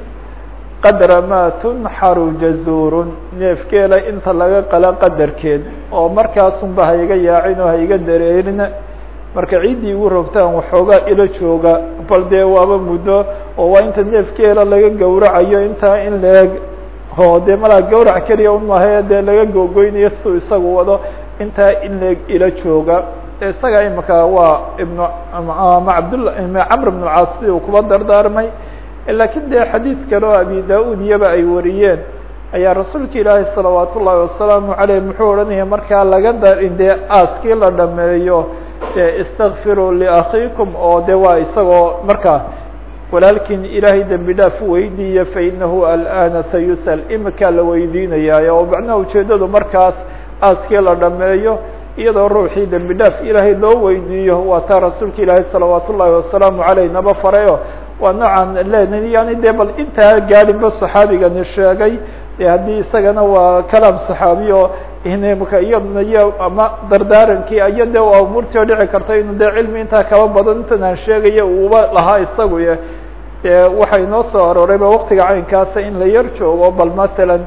qadra maa tunxaru jazuurun neefkeela inta laga qala qadarkeed oo markaasunba haiga yaacin oo haiga dareerin marka ciiddii igu rogtaan waxoogaa ilo jooga bal dee waaba muddo oo waa inta neefkeela laga gawracayo intaa in leeg oo dee malaa gawrac keliya un mahae dee laga googoynayo siuu isagu wado intaa in leeg ilo jooga isaga imika waa ibnu ama cabdlla camr bn caas si uu kuba dardaarmay lakin de xadiid kale oo abi da-ud iyaba ay wariyeen ayaa rasuulka ilaahi salawaat ullahi wasalaamu aleyh muxuu odhanaya markaa laga darin dee aaskii la dhameeyo de istakfiruu liakhiikum oo de waa isagoo markaa walaalkiin ilaahay dembi dhaaf weydiiya fainahu alana sayusal imikaa la weydiinaya oo macnaha ujeedadu markaas aaskii la dhameeyo iyadoo ruuxii dembi dhaaf ilaahay loo weydiiyo waa taa rasuulka ilaahay salawaat ullahi wasalaamu aleyh naba farayo waa noocan len yani de bal intaa gaadinba saxaabigani sheegay de haddii isagana waa kalaam saxaabiy oo mka iyadna iyo ama dardaarankii iyo de waa umuurtii oo dhici karta inu de cilmi intaa kaba badan intan aan sheegaya uuba lahaa isagu ye de waxay noo soo aroorayba waktiga caynkaasa in la yar joogo bal masalan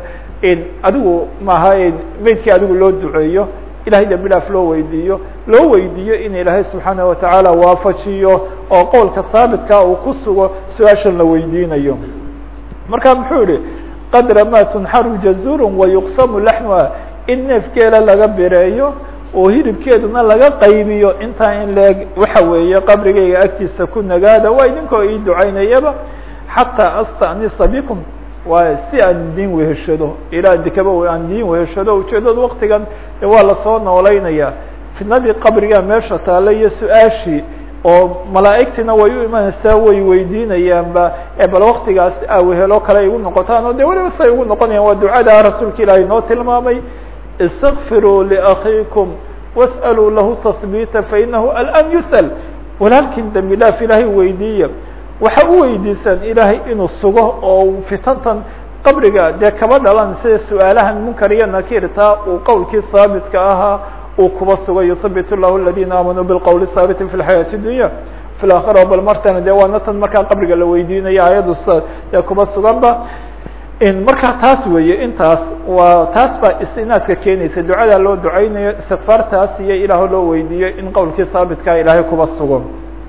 adigu maaha meydkii adigu loo duceeyo ilahay dembi dhaaf loo weydiiyo loo weydiiyo in ilaahay subxaanaه watacaala waafajiyo oo qowlka haabitka uu ku sugo su-aashan la weydiinayo marka muxuu yihi qadra ma tunxaru jazur wayuqsamu laxnuha in neefkeela laga bireeyo oo hilibkeeduna laga qaybiyo intaa in leeg waxa weeye qabrigayga agtiisa ku nagaada waa idinkoo ii ducaynayaba xataa astanisa bikum waay si aan diin weheshado ilaa dikaba aan diin weheshado ujeedada waktigan waa lasoo noolaynaya fitnadii qabriga meesha taale iyo su-aashii oo malaa'igtina way u imanaysaa way weydiinayaanba ee bal waktigaas awehelo kale ay igu noqotaan oo de weliba say ugu noqonayaan waa ducada rasuulka ilaahay noo tilmaamay istakfiruu liakhiikum was'aluu lahu tahbiita fainahu alan yus'al walaalkin dembi dhaaf ilaahay weydiiya waxa u weydiisaan ilaahay inuu sugo oo fitantan qabriga dee kaba dhalan sida su-aalahan munkar iyo nakirta uu qowlkii haabitka ahaa uu kuba sugo yusabit llahu aladina aamanuu bilqowli haabiti fi lxayaati dunya fi laakhira bal martana de waana tan markaa qabriga la weydiinayo ayadu s dee kuba suganba markaa taas weeye intaas waa taas baa istinaadka keenaysa ducada loo ducaynayo istikfaartaas iyo ilaah loo weydiiyo in qowlkii haabitka ilaahay kuba sugo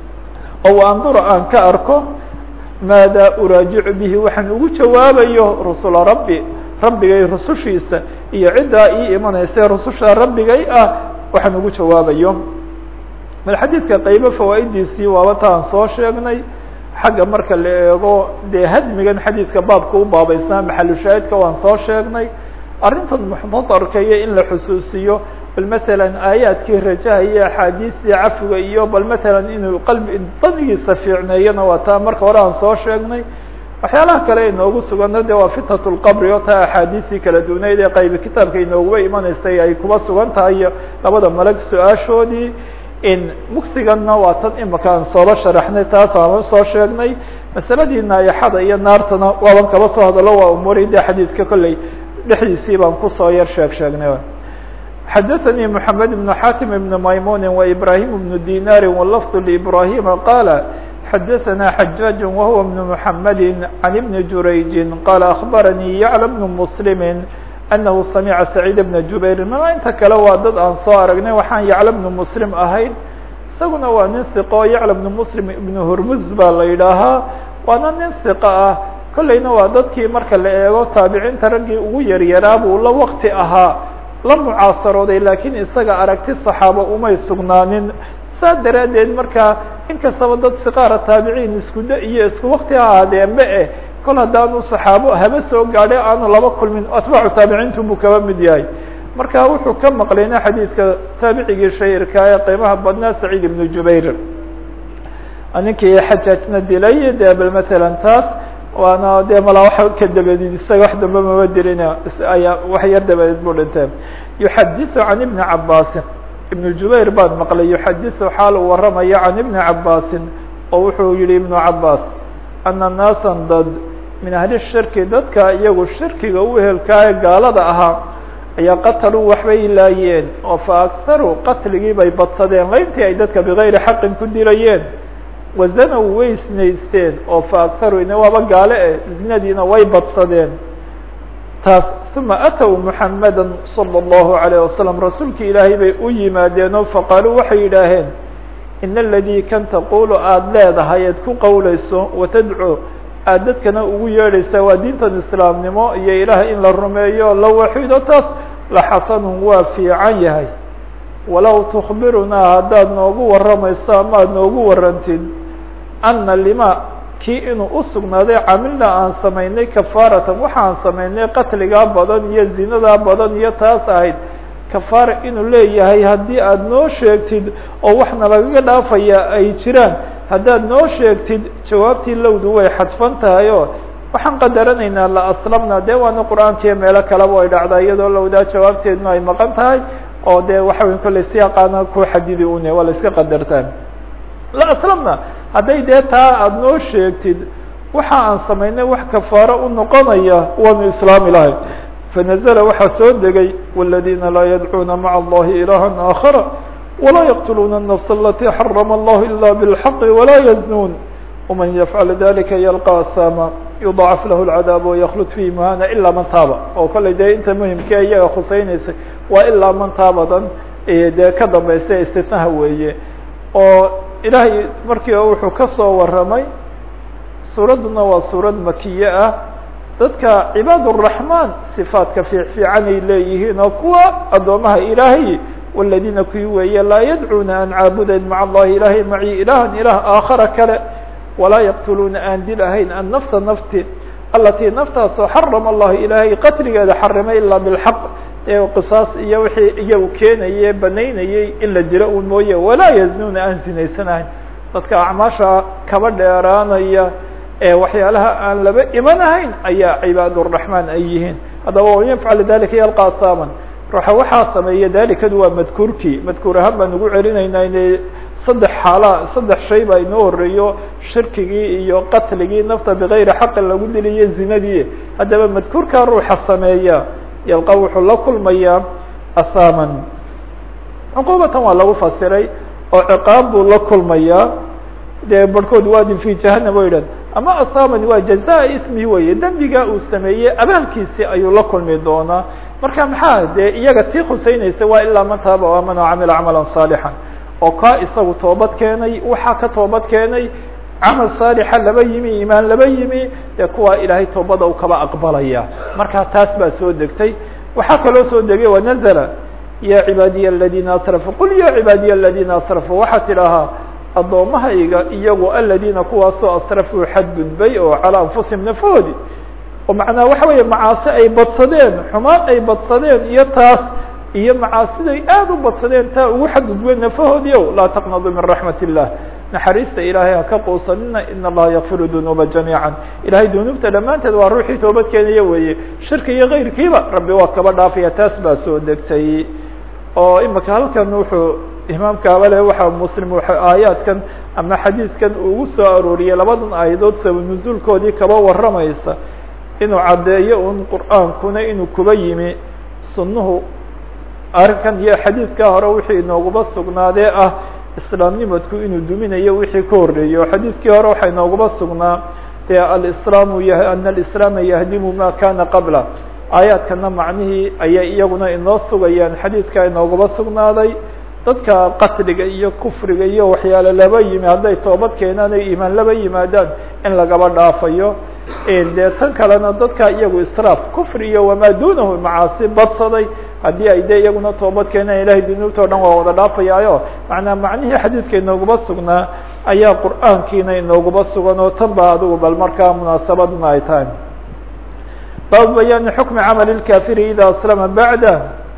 oo andura aan ka arko maada uraajicu bihi waxaan ugu jawaabayo rusula rabbi rabbigay rusushiisa iyo ciddaa ii imanaysa rususha rabbigay ah waxaan ugu jawaabayo bal xadiidka qaybo fawaa'idiisii waaba ta aan soo sheegnay xagga marka la eego dee hadmigan xadiidka baabka u baabaysnaa maxalushaahidka waan soo sheegnay arrintan muxtadarka iyo in la xusuusiyo bal matalan aayaadkii rajaha iyo axaadiistii cafiga iyo bal matalan inuu qalbi danigiisa fiicneeyana waa taa marka hore aan soo sheegnay waxyaalaha kale inoogu sugana de waa fitnat lqabri oo taa axaadiistii kala duwneyd ee qaybi kitaabka inooguba imanaysay ay kuba sugan tahay iyo labada malag su-aashoodii in mugsiganna waa tan imika aan sooba sharaxnay taas aan soo sheegnay masaladii naayaxada iyo naartana waaban kaba soo hadalo waa umuuri de xadiidka kolley dhexdiisii baan kusoo yar sheeg sheegnay xadaثnي محamed بن xatim بن maymuni وإbrahim بن dinari wlfظ لإbrahima qala xadaثna xajاج whuwa بن محamedi عan بn jurayji qala أخbaranii yعlى بن mسlimi أnahu samca سacيid بن jubayr ma inta kale waa dad aan soo aragnay waxaan yacla بن mslim ahayn isaguna waa nin ثiqo yacla بن mslim ibn hurmuz baa la yidhaahaa waana nin ثiqo ah kolleyna waa dadkii marka la eego taabiciinta raggii ugu yaryaraa buu la wakti ahaa la mucaasarooday laakiin isaga aragti صaxaaba umay sugnaanin saa daraaddeed markaa inkastaba dad siqaara taabiciin iskuda iyo isku wakti ha ahaadeenba eh kol haddaanu صaxaabo haba soo gaadhay aanu laba kulmin atbaacu taabiciintu buu kaba mid yahay marka wuxuu ka maqlayna xadiidka taabicigii shahirka ee qiimaha badnaa saciid ibnu jubayr ninkii xajaajna dilay de bal matalan taas waana de mala wa ka dabadeed isaga wax dambe maba dilin ayaa wax yar dabadeed buu dhintee yuxadiثu can ibni cabaasin ibnu jubayr baan maqlay yuxadiثu xaal uu waramaya can ibni cabaasin oo wuxuu yihi ibnu cabaas ana naasan dad min ahli shirki dadka iyagu shirkiga u ehelkaaye gaalada ahaa ayaa qataluu waxbay laayeen oo fa akharuu qatligii bay badsadeen layntii ay dadka bigayri xaqin ku dilayeen wazanow way isnaysteen oo fa akharuu ina waaba gaale eh zinadiina way badsadeen taas uma atow muxamada salى اllahu alayه wasalam rasuulki ilaahay bay u yimaadeen oo faqaaluu waxay yidhaaheen in aladii kan taqulu aada leedahay eed ku qowleyso watadcuu aad dadkana ugu yeedhaysaa waa diintan islaamnimo iyo ilaah in la rumeeyo la waxido taas la xasanun waa fiican yahay walow tukbirunaa haddaad noogu warramayso ama ad noogu warantid ana lima kii inuu usugnaaday camilna aan samaynay kafaaratan waxaan samaynay qatligaa badan iyo zinadaa badan iyo taas ahayd kafaara inuu leeyahay haddii aada noo sheegtid oo waxna lagaga dhaafaya ay jiraan haddaad noo sheegtid jawaabtii lowdu way xadfan tahay oo waxaan qadaranaynaa la aslamna dee waana qur-aankiiyo meelo kaleba ay dhacdaa iyadoo lowdaa jawaabteedna ay maqan tahay oo dee waxa wey kolley siyaaqaana ku xadidi une waa la iska qadartaan la aslamna hadday dee taa aada noo sheegtid waxa aan samaynay wax kafaaro u noqonaya waanu islaami lahay fanazla waxaa soo degay wاladina laa yadcuuna maca allahi ilaha aakhara walaa yaqtuluuna الnafs alati xarama allahu ila bاlxaqi walaa yaznuun wman yafcal dalika yalqa asama yudacaf lahu اlcadaab waykhlud fihi mahana ilaa man taaba oo kolley dee inta muhimkee iyaga khuseyneysay waa ilaa man taabadan dee ka dambaysa istitnaha weeye oo ilaahay markii wuxuu kasoo waramay suuradduna waa suurad makiye ah dadka cibaad الرaحman صifaadka fiifiican ay leeyihiin oo kuwa addoomaha ilaahay waladina kuwi weeye laa yadcuuna aan caabudayn maca allahi ilahay maci ilahan ilah aakhara kale walaa yaqtuluuna aan dil ahayn annafsa nafti alatii naftaasoo xarama allahu ilaahay qatligeeda xarimay ilaa bilxaq ee qisaas iyo wixii iyagu keenaye banaynayey in la dilo un mooye walaa yaznuuna aan zinaysanahayn dadka acmaasha kaba dheeraanaya ee waxyaalaha aan laba imanahayn ayaa cibaaduraxmaan ay yihiin haddaba waman yafcal dalika yalqa asaaman ruuxa waxaa sameeya dalikadu waa madkuurkii madkuur ahaan baan ugu celinaynaa ine saddex xaala saddex shay baa inoo horeeyo shirkigii iyo qatligii nafta bigayri xaqin lagu diliyo zinadii haddaba madkuurkaa ruuxa sameeya yalqa wuxuu la kulmayaa asaaman cuquubatan waa lagu fasiray oo ciqaab buu la kulmayaa dee barhkood waadin fi jahanam o yidhahd ama asaaman waa jazaa ismi weye dembiga uu sameeyey abaalkiisi ayuu la kulmi doonaa marka maxaa dee iyaga tii khuseynaysa waa ilaa man taaba o amana wacamila camalan saalixan oo kaa isagu toobad keenay waxaa ka toobad keenay camal saalixa laba yimi imaan laba yimi dee kuwaa ilaahay toobada u kaba aqbalaya marka taas baa soo degtay waxaa kaloo soo degay wanazla ya cibaadiya aladina asrafuu qul ya cibaadiya aladina asrafuu waxaa tidhaahaa addoommahayga iyagu aladiina kuwaasoo asrafuu xadgudbay oo calaa anfusihim nafahoodi oo macnaa waxa weeye macaasi ay badsadeen xumaan ay badsadeen iyo taas iyo macaasiday aada u badsadeen taa ugu xadgudbeen nafahoodii o laa taqnadu min raxmat illah naxariista ilaahay haka quusanina in allaha yakfiru dunuuba jamiica ilahay dunuubta dhammaanteed waa ruuxii toobad keenaya weeye shirki iyo kayrkiiba rabbi waa kaba dhaafaya taas baa soo degtay oo imika halkan wuxuu imaamkaaba le waxa muslim aayaadkan ama xadiiskan ugu soo arooriyey labadan aayadood sabab nuzuulkoodii kaba waramaysa inuu caddeeyo un qur'aankuna inuu kuba yimi sunnuhu arrinkan iyo xadiidkaa hore wixii inooguba sugnaadee ah islaamnimadku inuu duminayo wixii ka horreeyey oo xadiidkii hore waxaa inooguba sugnaa dee alislaamu y ana alislaama yahdimu ma kana qabla aayaadkana macnihii ayay iyaguna inoo sugayaan xadiidkaa inooguba sugnaaday dadka qatliga iyo kufriga iyo waxyaale laba yimi hadday toobad keenaan ay iimaan laba yimaadaan in lagaba dhaafayo dee tan kalena dadka iyagu israaf kufri iyo wamaa dunahu macaasi badsaday haddii ay de iyaguna toobad keenaan ilahay dunuubta o dhan waa wada dhaafayaayo macnaa macnihii xadiidka inooguba sugnaa ayaa qur'aankiina inooguba sugan oo tan ba adigu bal markaa munaasabaduna ay tahay baabu bayaani xukmi camali lkafiri ida aslama bacda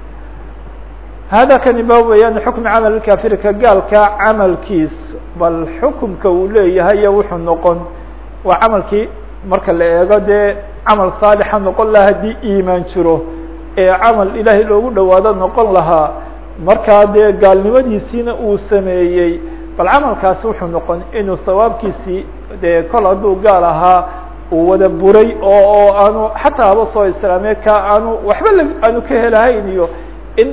hada kani baabu bayaani xukmi camali lkafiri ka gaalka camalkiis bal xukumka uu leeyahay iyo wuxuu noqon waa camalkii marka la eego dee camal saalixa noqon lahaa haddii iimaan jiro ee camal ilaahay loogu dhawaado noqon lahaa markaa dee gaalnimadiisiina uu sameeyey bal camalkaasi wuxuu noqon inuu sawaabkiisii dee kol hadduu gaal ahaa uu wada buray oo oo aanu xataa haba soo islaamee ka aanu waxba l aanu ka helahayn iyo in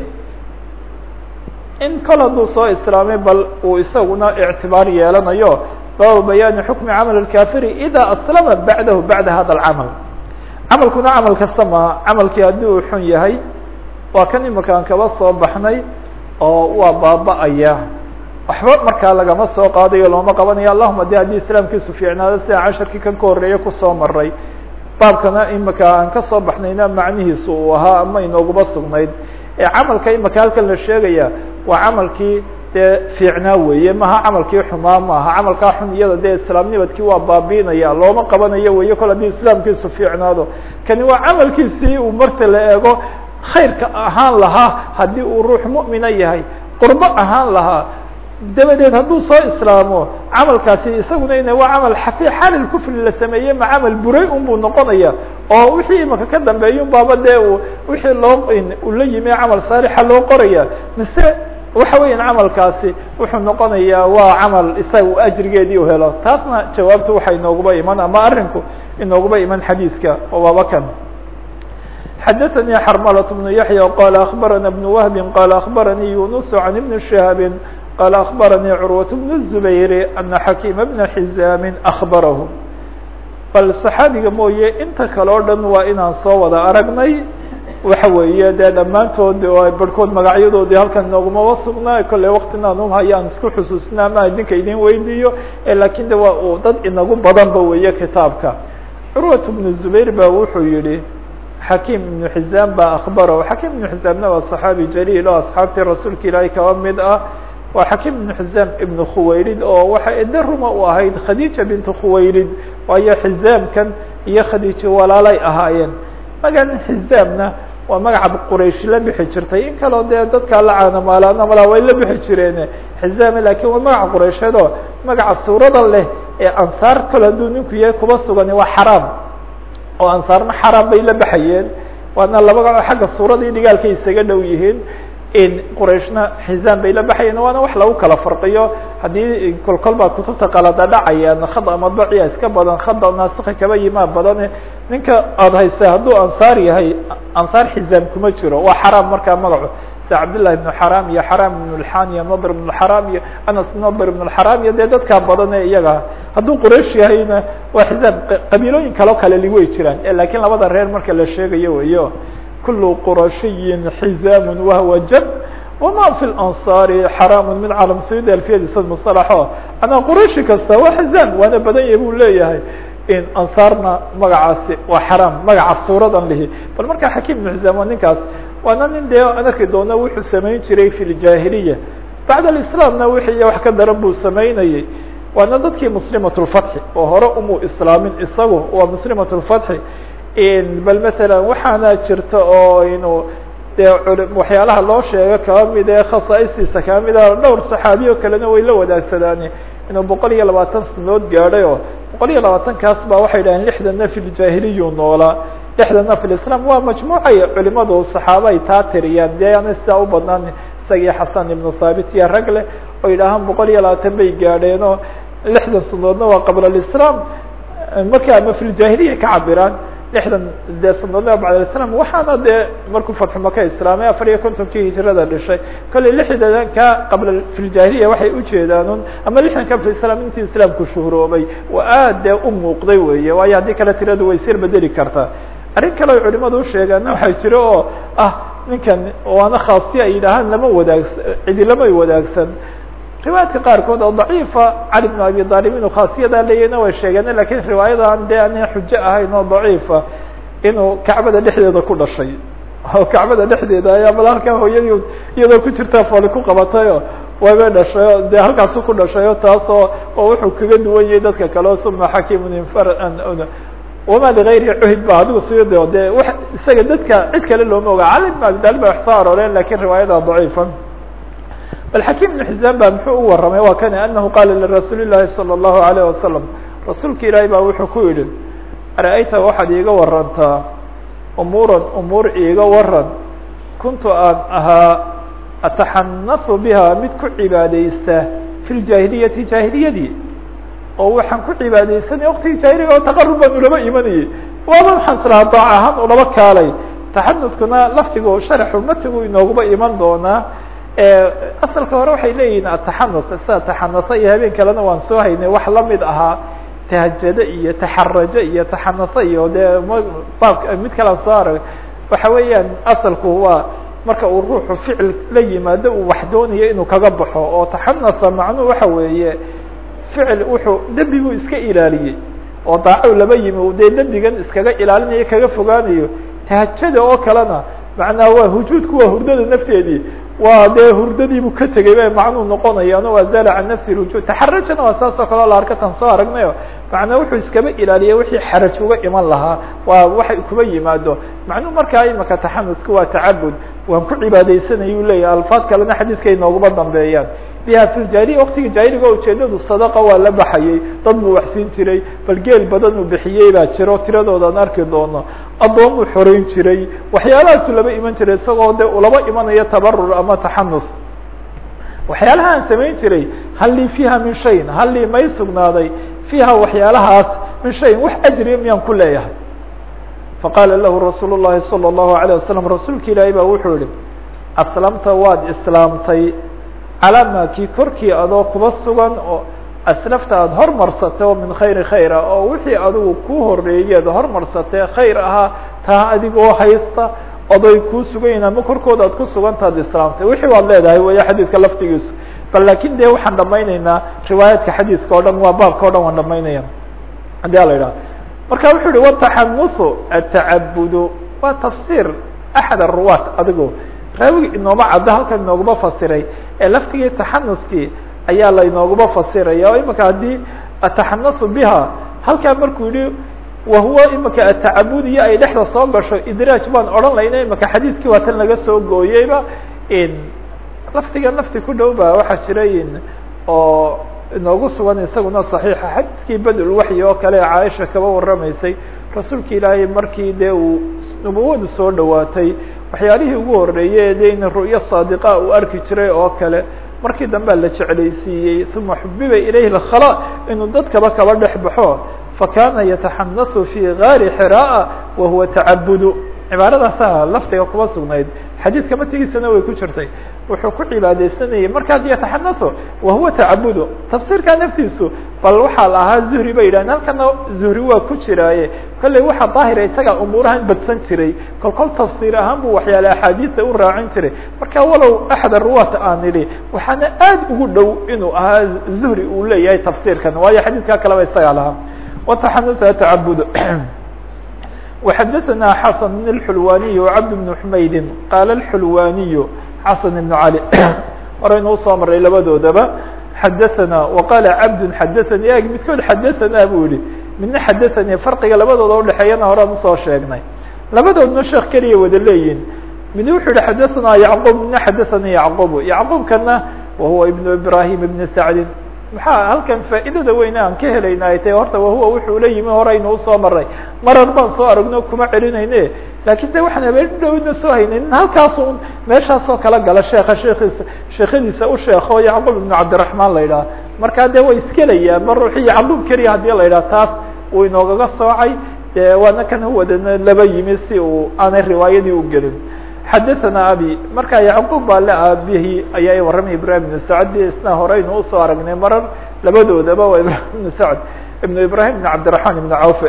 in kol hadduu soo islaamay bal uu isaguna ictibaar yeelanayo baabu bayaani xukmi camal اkafiri ida aslama bacdahu bacda hada اcamal camalkuna camal kasta maa camalkii haddii uu xun yahay waa kan imakaan kaba soo baxnay oo waa baaba-aya waxba markaa lagama soo qaadayo looma qabanayo allahuma de haddii islaamkiisu fiicnaado sida casharkii kan ka horreeye kusoo maray baabkana imika aan kasoo baxnayna macnihiisu uu ahaa ama inooguba sugnayd ee camalka imika halkan la sheegaya waa camalkii dee fiicnaa weeye maha camalkii xumaa maaha camalkaa xun iyada dee islaamnimadkii waa baabiinaya looma qabanayo weeye kol haddii islaamkiisu fiicnaado kani waa camalkiisii uu marta la eego khayrka ahaan lahaa haddii uu ruux mu'mina yahay qurbo ahaan lahaa dabadeed hadduu soo islaamo camalkaasi isaguna ina waa camal xafi xalil kufri la sameeyey ma camal buray un buu noqonaya oo wixii imaka ka dambeeya un baaba dee wixii loo uu la yimi camal saalixa loo qoraya mise waxa weeyaan camalkaasi wuxuu noqonayaa waa camal isaga ajrigeedii u helo taasna jawaabtu waxay inooguba iman ama arinku inooguba iman xadiiska oo waaba kan xadaثnي xrmlة بن yaحyى qال أخbarana بن وهب qال أخbarnي يuنس عن بن شهاب qال أخbarnي cروة بن الزبير أنa xakيم بن حزاm أخbarah bal صxaabiga mooye inta kale o dhan waa inaan soo wada aragnay waxa weeye dee dhammaantood barhkood magacyadoodii halkan inoogumaba sugnaa kolle waktinaan umhayaan isku xusuusnaa ama idinka idin weydiiyo lakin de waa uu dad inagu badanba weeye kitaabka curwat بن زbayr ba wuxuu yihi xakim iبnu xiزam ba akbarahu xakim iبnu xiزamna waa صaxaabi jaliil oo asxaabtii rasuulka ilaahay kaba mid ah waa xakim iبnu xiزam ibnu khuwaylid oo waxa ede ruma u ahayd khadiija bintu khuwaylid waayo xiزaamkan iyo khadiijo walaalay ahaayeen magacan xiزaamna waa magaca quraysh la bixi jirtay in kaloo dee dadkaa la caanamaalaana malaa way la bixi jireen xizaame lakin waa magaca quraysheed oo magaca suurada leh ee ansaar kale hadduu ninku yahay kuba sugani waa xaraam oo ansaarna xaraam bay la baxayeen waana laba xagga suurada iyo dhigaalkay isaga dhow yihiin qurayshna xizaam bay la baxayeen waana wax lagu kala farqiyo haddii kolkol baa kutubta qalada dhacayaan khada madbaciya iska badan khada naasika kaba yimaa badan ninka aada haysa hadduu ansaar yahay ansaar xizaam kuma jiro waa xaraam markaa magacu sida cabdillahi ibnu xaraam iyo xaraam ibnu lxan iyo nadr ibnu xaraam iyo anas nadr ibnu xaraam iyo dee dadkaa badan ee iyaga hadduu quraysh yahayna waa xizaam qabiilooyin kaloo kale li way jiraan lakiin labada reer marka la sheegayo weyo kul qurashiyin xizaam wahwa jab wama fi lansaari xaraam min calam sayid alfiyadiisa musalaxo anaa qurayshi kasta waa xizaam waana badan yahay buu leeyahay in ansaarna magacaasi waa xaraam magaca suuradan lihi bal markaa xakiim ibnu xizaam waa ninkaas waana nin dee aan arki doona wuxuu samayn jiray fi ljahiliya bacd alislamna wixii wax ka daran buu samaynayey waana dadkii muslimat lfatxi oo hore umuu islaamin isagu waa muslimat lfatxi bal masalan waxaana jirta oo inuu dee waxyaalaha loo sheego kaba mid ee khasaa'istiisa kaba mid a dhowr saxaabiyo kalena way la wadaagsadaan inuu boqol iyo labaatan sanood gaadhay oo boqol iyo labaatankaas ba waxay dhaheen lixdana fi ljahiliyu noolaa lixdana fi lislam waa majmuucay culimadu saxaaba ay taa tiriyaan dee ana sidaa u badnaan isagii xasan ibnu thaabit iyo rag leh oo yidhaahaan boqol iyo labaatan bay gaadheen oo lixdan sanoodna waa qabla alislam marka ama fi ljahiliya ka cabiraan lixdan dee sanadoodna bacd alislam waxaana dee markuu fatxu maka islaamay afar iyo kontonkii hijrada dhishay kolley lixdanka qabla fi ljahiliya waxay ujeedaan ama lixdanka fi islam intii islaamku shuhuroobay waa aad dee u muuqday weeye waayo haddii kale tiradu way sir bedeli kartaa arrin kale ay culimadu usheegaana waxaa jiro oo ah ninkan waana khaasiya ay yidhaahaan lama wadaagsa cidi lamay wadaagsan riwaayadka qaarkood oo daciifa cali bn abi aalib inuu khaasiyadaa leeyahna way sheegeen lakin riwaayadan dee ana xujo ahayn oo daciifa inuu kacbada dhexdeeda ku dhashay oo kacbada dhexdeeda ayaa bal halkaa hooyadii iyadoo ku jirta fooli ku qabatayo wayba dhashay o dee halkaasu ku dhashayo taasoo oo wuxuu kaga duwan yahay dadka kale o uma xakimun infar wama ligayri cuhid ba adigu siyade dee w isaga dadka cid kale looma oga cali bn abi talib ba wax soo arooreen lakin riwaayada daciifa bal xakim ibn xizaan ba muxuu u waramay waa kani anahu qaala lirasuuli llahi salى اllahu alayh wasalam rasuulka ilaahay baa wuxuu ku yihi ara-ayta waxaad iiga warantaa umuuran umuur iiga waran kuntu aan ahaa ataxanasu biha mid ku cibaadeysta fi ljaahiliyati jaahiliyadii oo waxaan ku cibaadeysanay waktigii jaahiliga oo taqarub baan ulaba imanayay waaba waxaan islahaa daac ahaan ulaba kaalay taxanuskuna laftigu sharaxu matigu inooguba iman doonaa asalka hore waxay leeyihiin ataxanus sida taxanusa iyo habeen kalena waan soo haynay wax lamid ahaa tahajado iyo taxarajo iyo taxanusa iyo dee baabka mid kalaan soo arag waxa weeyaan asalku waa marka uu ruuxu ficil la yimaado uu wax doonayo inuu kaga baxo oo taxanusa macnuhu waxa weeye ficil wuxuu dembiguu iska ilaaliyey oo daaco laba yimi dee dembigan iskaga ilaalinayo kaga fogaanayo tahajada oo kalena macnaha waa hujuudku waa hurdada nafteedii waa dee hurdadiibuu ka tegay bay macnuu noqonayaan waa zala can nafsi rujuud taxarajana waa saas oo kaleo la arkatan soo aragnayo macnaa wuxuu iskaba ilaaliya wixii xaraj uga iman lahaa waa waxay kuba yimaado macnuu markaa imaka taxanusku waa tacabud waan ku cibaadeysanaya u leeyahay alfaad kalena xadiidkay nooguma dambeeyaan biha fi ljahiliya waktigii jaahiliga ujeedadu sadaqa waa la baxayay dad buu waxsiin jiray bal geel badan uu bixiyey baa jiro tiradoodan arki doono addoon buu xoreyn jiray waxyaalahaasu laba iman jiray isagoo de ulaba imanayo tabarur ama taxanus waxyaalaha aan samayn jiray hal lii fiiha min shayin hal lii may sugnaaday fiiha waxyaalahaas min shayin wax ajriya miyaan ku leeyahay faqaala lahu rasuul الlahi salى الlahu عalيه wasalam rasuulka ilaahay baa wuxuu yihi aslamta waad islaamtay calaa maa kii korkii adoo kuba sugan oo aslafta aada hormarsatay oo min khayri khayr ah oo wixii adigu kuu horeeyeed hormarsatay khayr ahaa taa adigoo haysta oday kuu sugayin ama korkooda aad ku sugantaad islaamtay wixii waad leedahay weya xadiidka laftigiisu bal lakin de waxaan dhamayneynaa riwaayaadka xadiiska o dhan waa baabka o dhan waan dhamaynaya hadii a la idhaha marka wuxuu yihi wataxanusu atacabudu waa tafsir axad aruwaat adigo raawigi inooma caddo halkan inooguma fasiray ee laftigii taxanuskii ayaa la inooguma fasiraya oo imika haddii ataxanasu biha halkaa markuu yihi wahuwa imika atacabudiyo ay dhexda soo gasho idraaj baan odhan layna imika xadiiskii waa tan laga soo gooyeyba laftigan lafti ku dhow ba waxaa jirayin oo inoogu sugan isaguna صaxiixa xadiiskii badulwaxyi oo kale caaisha kaba waramaysay rasuulka ilaahay markii dee uu nubuwadu soo dhawaatay waxyaalihii ugu horeeyey de in ru'yo saadiqa uu arki jiray oo kale markii dambea la jeclaysiiyey uma xubiba ilayhi اkhalا inuu dadkaba kaba dhex baxo fakana yataxanasu fi gaari xira'a wahuwa tacabudu cibaaradaasa laftiga kuma sugnayd xadiidka matigiisana way ku jirtay wuxuu ku cibaadeysanayay markaas yataxanasu wahuwa tacabudu tafsiirka naftiisu bal waxaa la ahaa zuhri bay yidhahdeen halkana zuhri waa ku jiraaye kolley waxaa daahira isagaa umuurahan badsan jiray kol kol tafsiir ahaan bu waxyaale axaadiisa u raacin jiray marka walow axad aruwaat aan idhi waxaana aad ugu dhow inuu ahaa zuhri uu leeyahay tafsiirkan waayo xadiidkaa kaleba isagaa lahaa wataxanusa tacabud وxadثna xasن بن الxulwaniي وcabd بن حmaydin qaala الxulwaniy xasn بن عalي horaynu usoo maray labadoodaba xadaثna وqaala cabd xadaثnي eg midkood xadaثna bu yihi midna xadaثnي farqiga labadooda udhexeeyana horaan usoo sheegnay labadoodna sheekh keliya wada leeyihin mid wuxuu yihi xadaثna yعqوb midna xadaثnي yعqوb yعqوbkana wahuwa iبن ibrahim iبn sacdi maxaa halkan faa'iidada weyne aan ka helayna ay tahay horta wahuwa wuxuu la yimi horaynu usoo maray marar baan soo aragno kuma celinayne lakin de waxaan habeen dhowna soo haynayn halkaas un meeshaasoo kala gala sheeka sheekiisa sheekadiisa u sheeko yacqub ibnu cabdiraحmaan la yidhaha markaa de way iskelayaan ma ruuxi yacqub keliya hadii la yidhaha taas uu inoogaga soocay de waana kan wadana laba yimi si uu aanay riwaayadii u gelin xadaثna abi marka yacqub baa le aabihi ayaa warramay ibrahim ibn sacd isna horeynu usoo aragnay marar labadoodaba waa ibrahim ibn sacd ibn ibrahim ibn cabdiraحman ibn cawf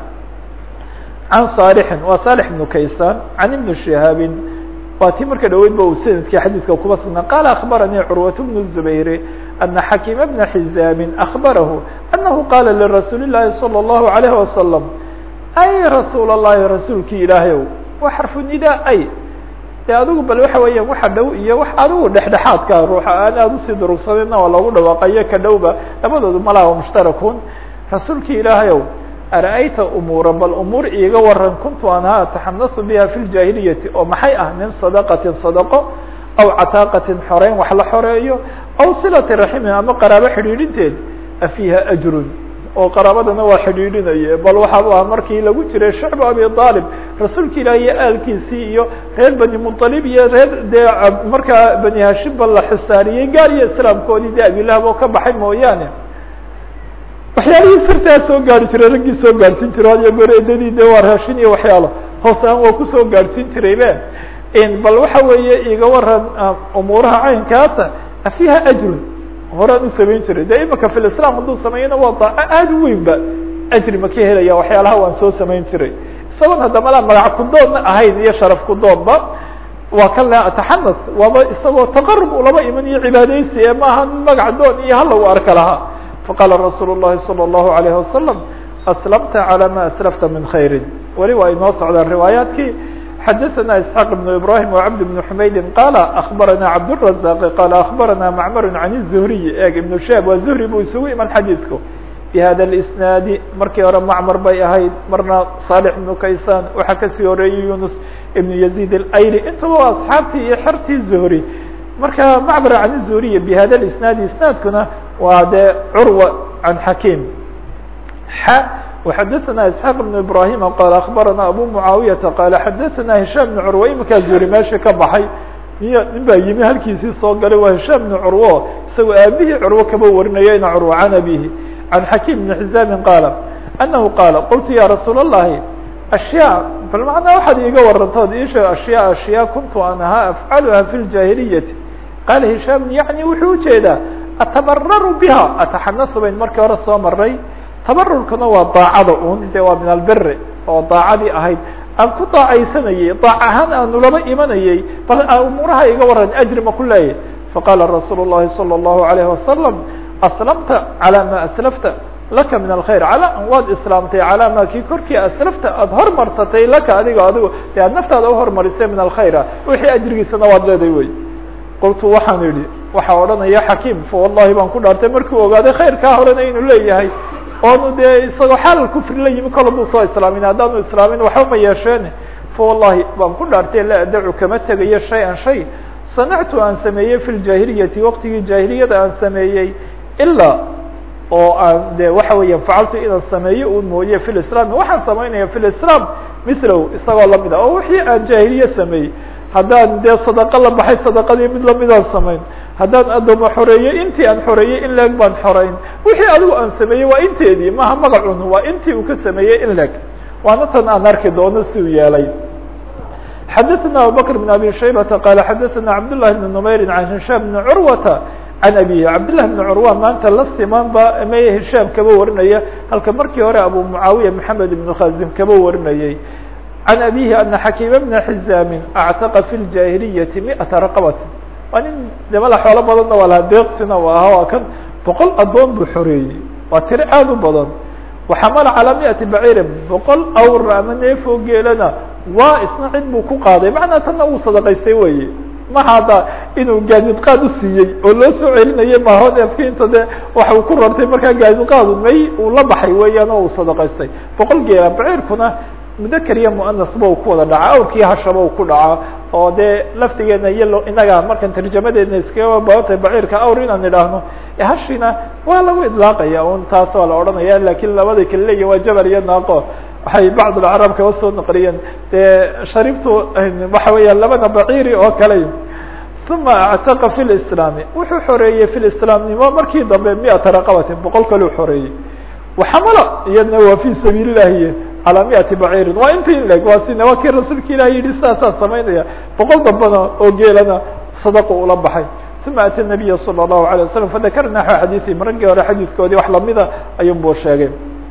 can صالحi waa صالح بن kaysan can iبn شihaabi waa tii marka dhaweyd ba uu sanadkii xadiidka kuba sugnaa qala aخbaranii curwaة بن الزubayr أna xakيma بna xizاami أخbarahu أnahu qala lirasuuli الlahi صلى الlahu عalيه وasلم ay rasuul الlahi rasuulki ilaahay ow wa xarfu nida ay de adigu bal waxa weeyaan waxa dhow iyo wax adigu dhexdhexaadka ruuxa aan aada usii durugsanayna waa loogu dhawaaqayo ka dhowba labadoodu malaha mushtarakun rasuulki ilaahay ow ara'ayta umuura bal umuur iiga waran kuntu anhaa ataxanasu biha fi ljaahiliyati oo maxay ah min sadaqatin sadaqo aw cataaqatin xoreyn wax la xoreeyo aw silati raximin ama qaraabo xidhiidhinteed afiiha ajrun oo qaraabadana waa xidhiidhinaye bal waxaa ah markii lagu jiray shacbu abi aalib rasuulka ilaah iyo aalkiisii iyo reer bani muطalib iyo reer dee markaa bani hashimba la xisaariyey gaar iyo islaamkoodii de abilahab oo ka baxay mooyaane waxyaalihii sirtaa soo gaari jiray raggii soo gaadhsiin jiro hadiyo goreedadii de waa raashin iyo waxyaalo hoos aan waa kusoo gaadhsiin jiray be bal waxa weeye iga waran umuuraha caynkaasa afiha ajrun horaan u samayn jiray de imika fi lislam hadduu sameeyana waa daaco aada u weyn ba ajri ma ka helaya waxyaalaha waan soo samayn jiray isagoon haddamala magac kudoodna ahayn iyo sharaf kudoodba waa kan le taxanas waaba isagoo taqarub ulaba iman iyo cibaadeysi ee maaha magac doon iyo hala u arka lahaa faqala rasuul الlahi salى الlahu عalayه wasalam aslamta calى ma aslafta min khayri weli waa inoo socdaan riwaayaadkii xadaثna isxaaq بn ibrahim وcabd بn xumaydi qala akbarana cabdالrazaq qala akbarana macmar can الzuhriy eeg ibn shab waa zuhri buu isugu iman xadiidku bhada اisnaadi markii hore macmar bay ahayd marna صالح ibn kaysan waxaa kasii horeeyey yunus ibn yazid اlayli intaba waa asxaabtii iyo xertii zuhri marka macmar can الzuhriy bhada اisnaadi isnaadkuna waa de curwa can xakim x وxadثna isحاq بن ibrahim qal akbarana abu muعaawiyata qala xadaثna hisham بn curwa iminkaa zuhri meesha ka baxay niy nin baa yimi halkiisii soo galay waa hisham بn curwo isagoo aabihii curwo kaba warinaya ina curwa can abihi can xakim بn xizaamin qaala anahu qaala qultu ya rasuul الlahi ashyaa bal macnaa waxaad iiga warantood iisheeg ashyaa ashyaa kuntu an ahaa afcaluha fi اljahiliyati qaala hisham yaعni wuxuu ujeedaa atabararu biha ataxanasu bayn markii hore soo maray tabarurkuna waa daacada un de waa min albiri oo daacadii ahayd aan ku daacaysanayey daac ahaan aanu laba imanayey bal umuuraha iga waran ajri ma ku leeyahy faqala rasuul الlahi salى الlahu عalayه wasalam aslamta calى ma aslafta laka min alkhayr ala waad islaamtay calaa ma kii korkii aslafta aada hormarsatay laka adigo adigo de aad naftaada uhormarisay min alkhayra wixii ajrigiisana waad leeday wey qultu waxaan idhi waxaa odhanaya xakiim fa wallahi baan ku dhaartay markuu ogaaday khayrkaa horena inuu leeyahay oonu dee isagoo xaalal kufri la yimi kola buu soo islaamin haddaanu islaamin waxba ma yeesheene fa wallahi baan ku dhaartay la adacu kama tegayo shay an shay sanactu aan sameeyey fi ljaahiliyati waqtigii jaahiliyada aan sameeyey ilaa oo aan de waxa weeya facaltu inaan sameeyo un mooye fi lislam waxaan samaynaya fi lislam milow isagoo lamid a oo wixii aan jaahiliye sameeyey haddaan dee sadaqo la baxay sadaqadii mid lamidaan samayn haddaan addooma xoreeyey intii aan xoreeyey in leeg baan xoreyn wixii adigu aan sameeyey waa inteedii maha magacun waa intii uu ka sameeyey in leeg waana tan aan arki doono si uu yeelay xadaثna abubakr بn abi shaybata qala xadaثna cabdالlahi بn نmayri can hishaam bn curwata can abihi cabdالlahi bn curwa maanta la siman ba may hishaam kaba warinaya halka markii hore abu mucaawiya maxamed ibn khazim kaba warinayey can abihi ana xakiima bna xizaamin actaqa fi ljahiliyati miata raqabati waa nin demala xoolo badanna waa lahaa deeqsina u aha waa kan boqol addoon buu xoreeyey waa tiro aad u badan waxamala calaa miati baciirin boqol awr ama neefoo geelana waa isna cid buu ku qaaday macnaa tanna uu sadaqaystay weye maha hadda inuu gaadidqaad usiiyey oo loo soo celinayay maaho neefki inta de waxa uu ku rartay markaa gaadidqaadu may uu la baxay weeyaan oo uu sadaqaystay boqol geela baciirkuna mudaker iyo muanasba uu ku wada dhaca awrkii hashaba uu ku dhaca oo dee laftigeena iyo inaga markan tarjamadeedna iskaga baabantay baciirka awr inaan idhaahno hashina waa lagu idlaaqaya un taas waa la odhanaya lakin labada kale leeya waa jabal iyo naaqo waxay bacd alcarab kaba soo naqliyeen dee sharibtu waxa weeya labada baciiri oo kale uma actaqa fi lislaami wuxuu xoreeyey fi lislaamnimo markii dambe miata raqabatin boqol kaleu xoreeyey waxamala iyadna waa fi sabiil illahi calaa miati baciirin waa inta in leg waa sina waa kii rasuulka ilahi yihi sidaasaan samaynaya boqol dambana oo geelana sadaqu ula baxay uma ata nabiya salى الlahu alيه wasalam fadakar naxو xadiiثihim raggii hore xadiiskoodii wax lamida ayun buu sheegay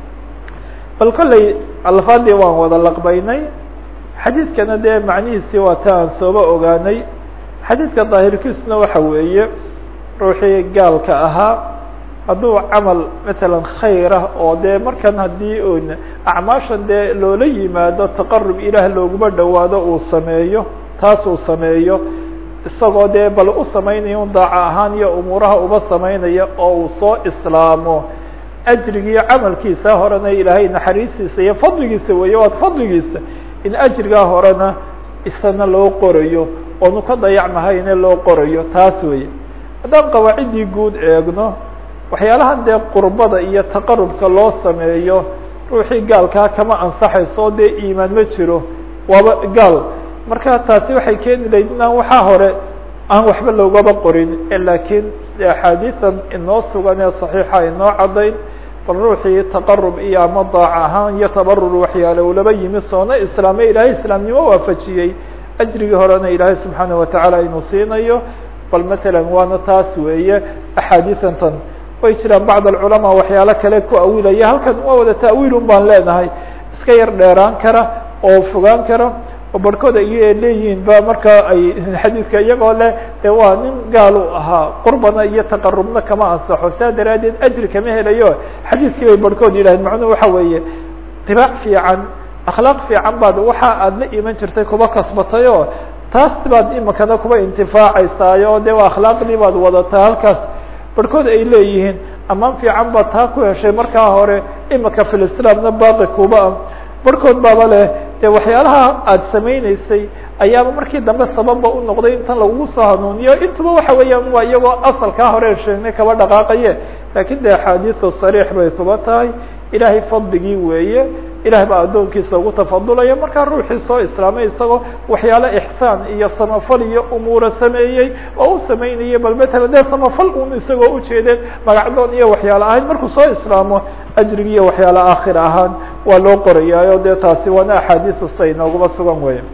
bal kolley alfaadii waan wada laqbaynay xadiidkana dee macnihiisii waa ta aan sooba ogaanay xadiidka daahirkiisuna waxa weeye ruuxii gaalka ahaa hadduu camal matalan khayr ah oo dee markan haddii un acmaashan dee loola yimaado taqarub ilaah looguma dhowaado uu sameeyo taas uu sameeyo isagoo dee bal u samaynayo un daaca ahaan iyo umuuraha uba samaynaya oo uu soo islaamo ajrigiiyo camalkiisa horena ilaahay naxariistiisa iyo fadligiisa weeye waad fadligiisa in ajrigaa horena isana loo qorayo oonu ka dayacmahayne loo qorayo taas weeye haddaan qawaaciddii guud eegno waxyaalahan dee qurbada iyo taqarubka loo sameeyo ruuxii gaalkaa kama ansaxayso dee iimaan ma jiro waaba gaal marka taasi waxay keeni lahayd inaan waxaa hore aan waxba loogaba qorin lakiin axaadiisan inoo sugan ee صaxiixa inoo cadayn bal ruuxii taqarub iyo ama daac ahaan iyo tabarur waxyaale ulaba yimi soona islaame ilaahay islaamnimo waafajiyey ajrigii horena ilaahay subxaanaه watacaala inuu siinayo bal matalan waana taas weeye axaadiisan tan way jiraan bacd alculamaa waxyaalo kale ku awilaya halkan waa wada ta'wiil un baan leenahay iska yar dheeraan kara oo fogaan kara oo barhkood ay leeyihiin ba markaa ay xadiidka iyagoo leh de waa nin gaal u ahaa qurbana iyo taqarubna kama ansaxo saa daraaddeed ajri kama helayo xadiidkii bay barhkood yidhahdeen macnuhu waxa weeye tibaac fiican akhlaaq fiican baad waxa aad la iman jirtay kuba kasbatay oo taas baad imakana kuba intifaacaysaayo de waa akhlaaqdii baad wadataa halkaas barhkood ay leeyihiin amaan fiican baad taa ku heshay markaa hore imika filislaamna baaqi kuba ah barhkood baaba leh de waxyaalaha aada samayneysay ayaaba markii dambe sababba u noqday intan lagugu soo hanuuniyo intuba waxa weeyaan waa iyagoo asalkaa hore sheegnay kaba dhaqaaqaye lakin de axaadiidu sariix bay kuba tahay ilaahay fadligii weeye ilaah baa addoonkiisa ugu tafadulaya markaa ruuxii soo islaamay isagoo waxyaalo ixsaan iyo samafal iyo umuura sameeyey oo u samaynayay bal matala dee samafal un isagoo ujeedeen magacdoon iyo waxyaalo ahayn markuu soo islaamo ajrigi iyo waxyaalo aakhir ahaan waa loo qorayaayo dee taasi waana axaadiisu say inooguma sugan weeye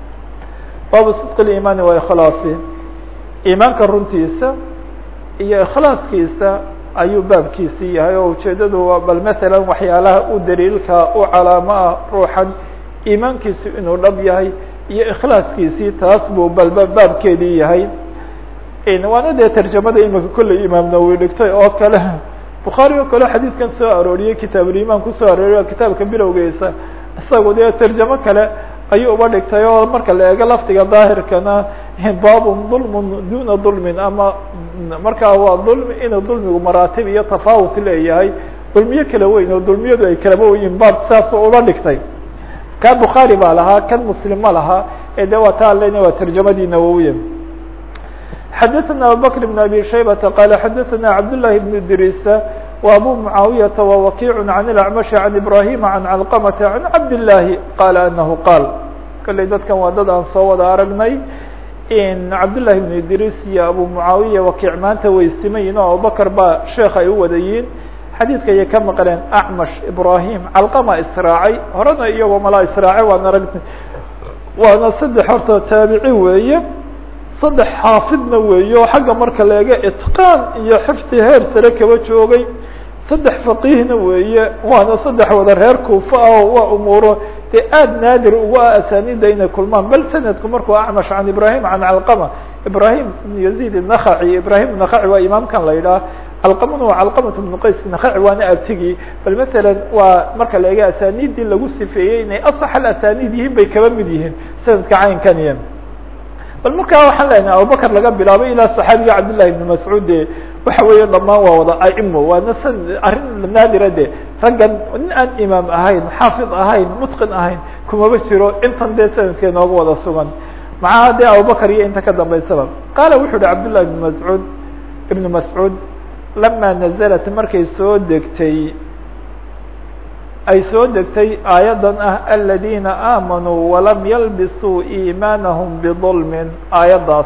baabu sidq اlimaani wa ikhlaasi iimaanka runtiisa iyo ikhlaaskiisa ayuu baabkiisii yahay oo ujeedadu bal matalan waxyaalaha u daliilka u calaamo ah ruuxan iimaankiisu inuu dhab yahay iyo ikhlaaskiisii taas buu balba baabkeedii yahay waana dee tarjamada imika kolley imaam nawowi dhigtay oo kale bukhaari oo kale xadiidkan soo arooriyey kitaabulimaan kusoo arooriy kitaabka bilowgiisa isagu dee tarjamo kale ayuu uba dhigtay oo marka la eego lafdiga daahirkana baabun dulmun duna dulmin ama markaa waa dulmi inuu dulmigu maraatib iyo tafaawut leeyahay dulmiyo kala weyn oo dulmiyadu ay kalaba weyiin baab saasoo uba dhigtay kan bukhaari baa lahaa kan muslim ma lahaa ee de waa taa lena waa tarjamadii nawowiya xadaثna abubakr بn abi shaybata qala xadaثna cabdالlahi بn idrisa و abu mucaawiyaةa وwakiع عan الأcmaشh عan ibrahima عan calqmta عan cabdالlahi qala anahu qaal kalley dadkan waa dad aan soo wada aragnay cabdالlahi بn idris iyo abu mucaawiya wakiic maanta way simayin oo abubakr baa sheekh ay u wadayiin xadiidka ayay ka maqleen acmash ibrahim calqama israacay horena iyagoo malaa israacay waan aragnay waana saddex horta taabici weeye saddex xaafidna weeye oo xagga marka laega itqaan iyo xifdi heer sare kaba joogay saddex faqiihna weeye waana saddex wada reer kuufa ah oo waa umuuro dee aada naadir uga ah asaanida inay kulmaan bal sanadku markuu acmash can ibrahim can calqama ibrahim ibn yazid الnakhaci ibrahim nakaci waa imaamkan la yidhaah calqamana waa calqamat bnu qays nakaci waana artigii bal masalan waa marka la eega asaanidii lagu sifeeyey inay asax alasaniid yihiin bay kaba mid yihiin sanadka caynkaniya bal markaa waxaan leenahay abubakr laga bilaabay ilaa saxaabiga cabdillahi ibn mascuud de waxa weeye dhamaan waa wada aimo waana san arrin naadira de raggan nin aan imaam ahayn xaafid ahayn mutqin ahayn kumaba jiro intan dee sanadka inooga wada sugan maxaa dee abubakr iyo inta ka dambaysaba qaala wuxu uhi cabdillahi ibn mascuud ibn mascuud lama nazalat markay soo degtay ay soo degtay aayaddan ah aladina aamanuu walam yalbisuu iimaanahum bidulmin aayaddaas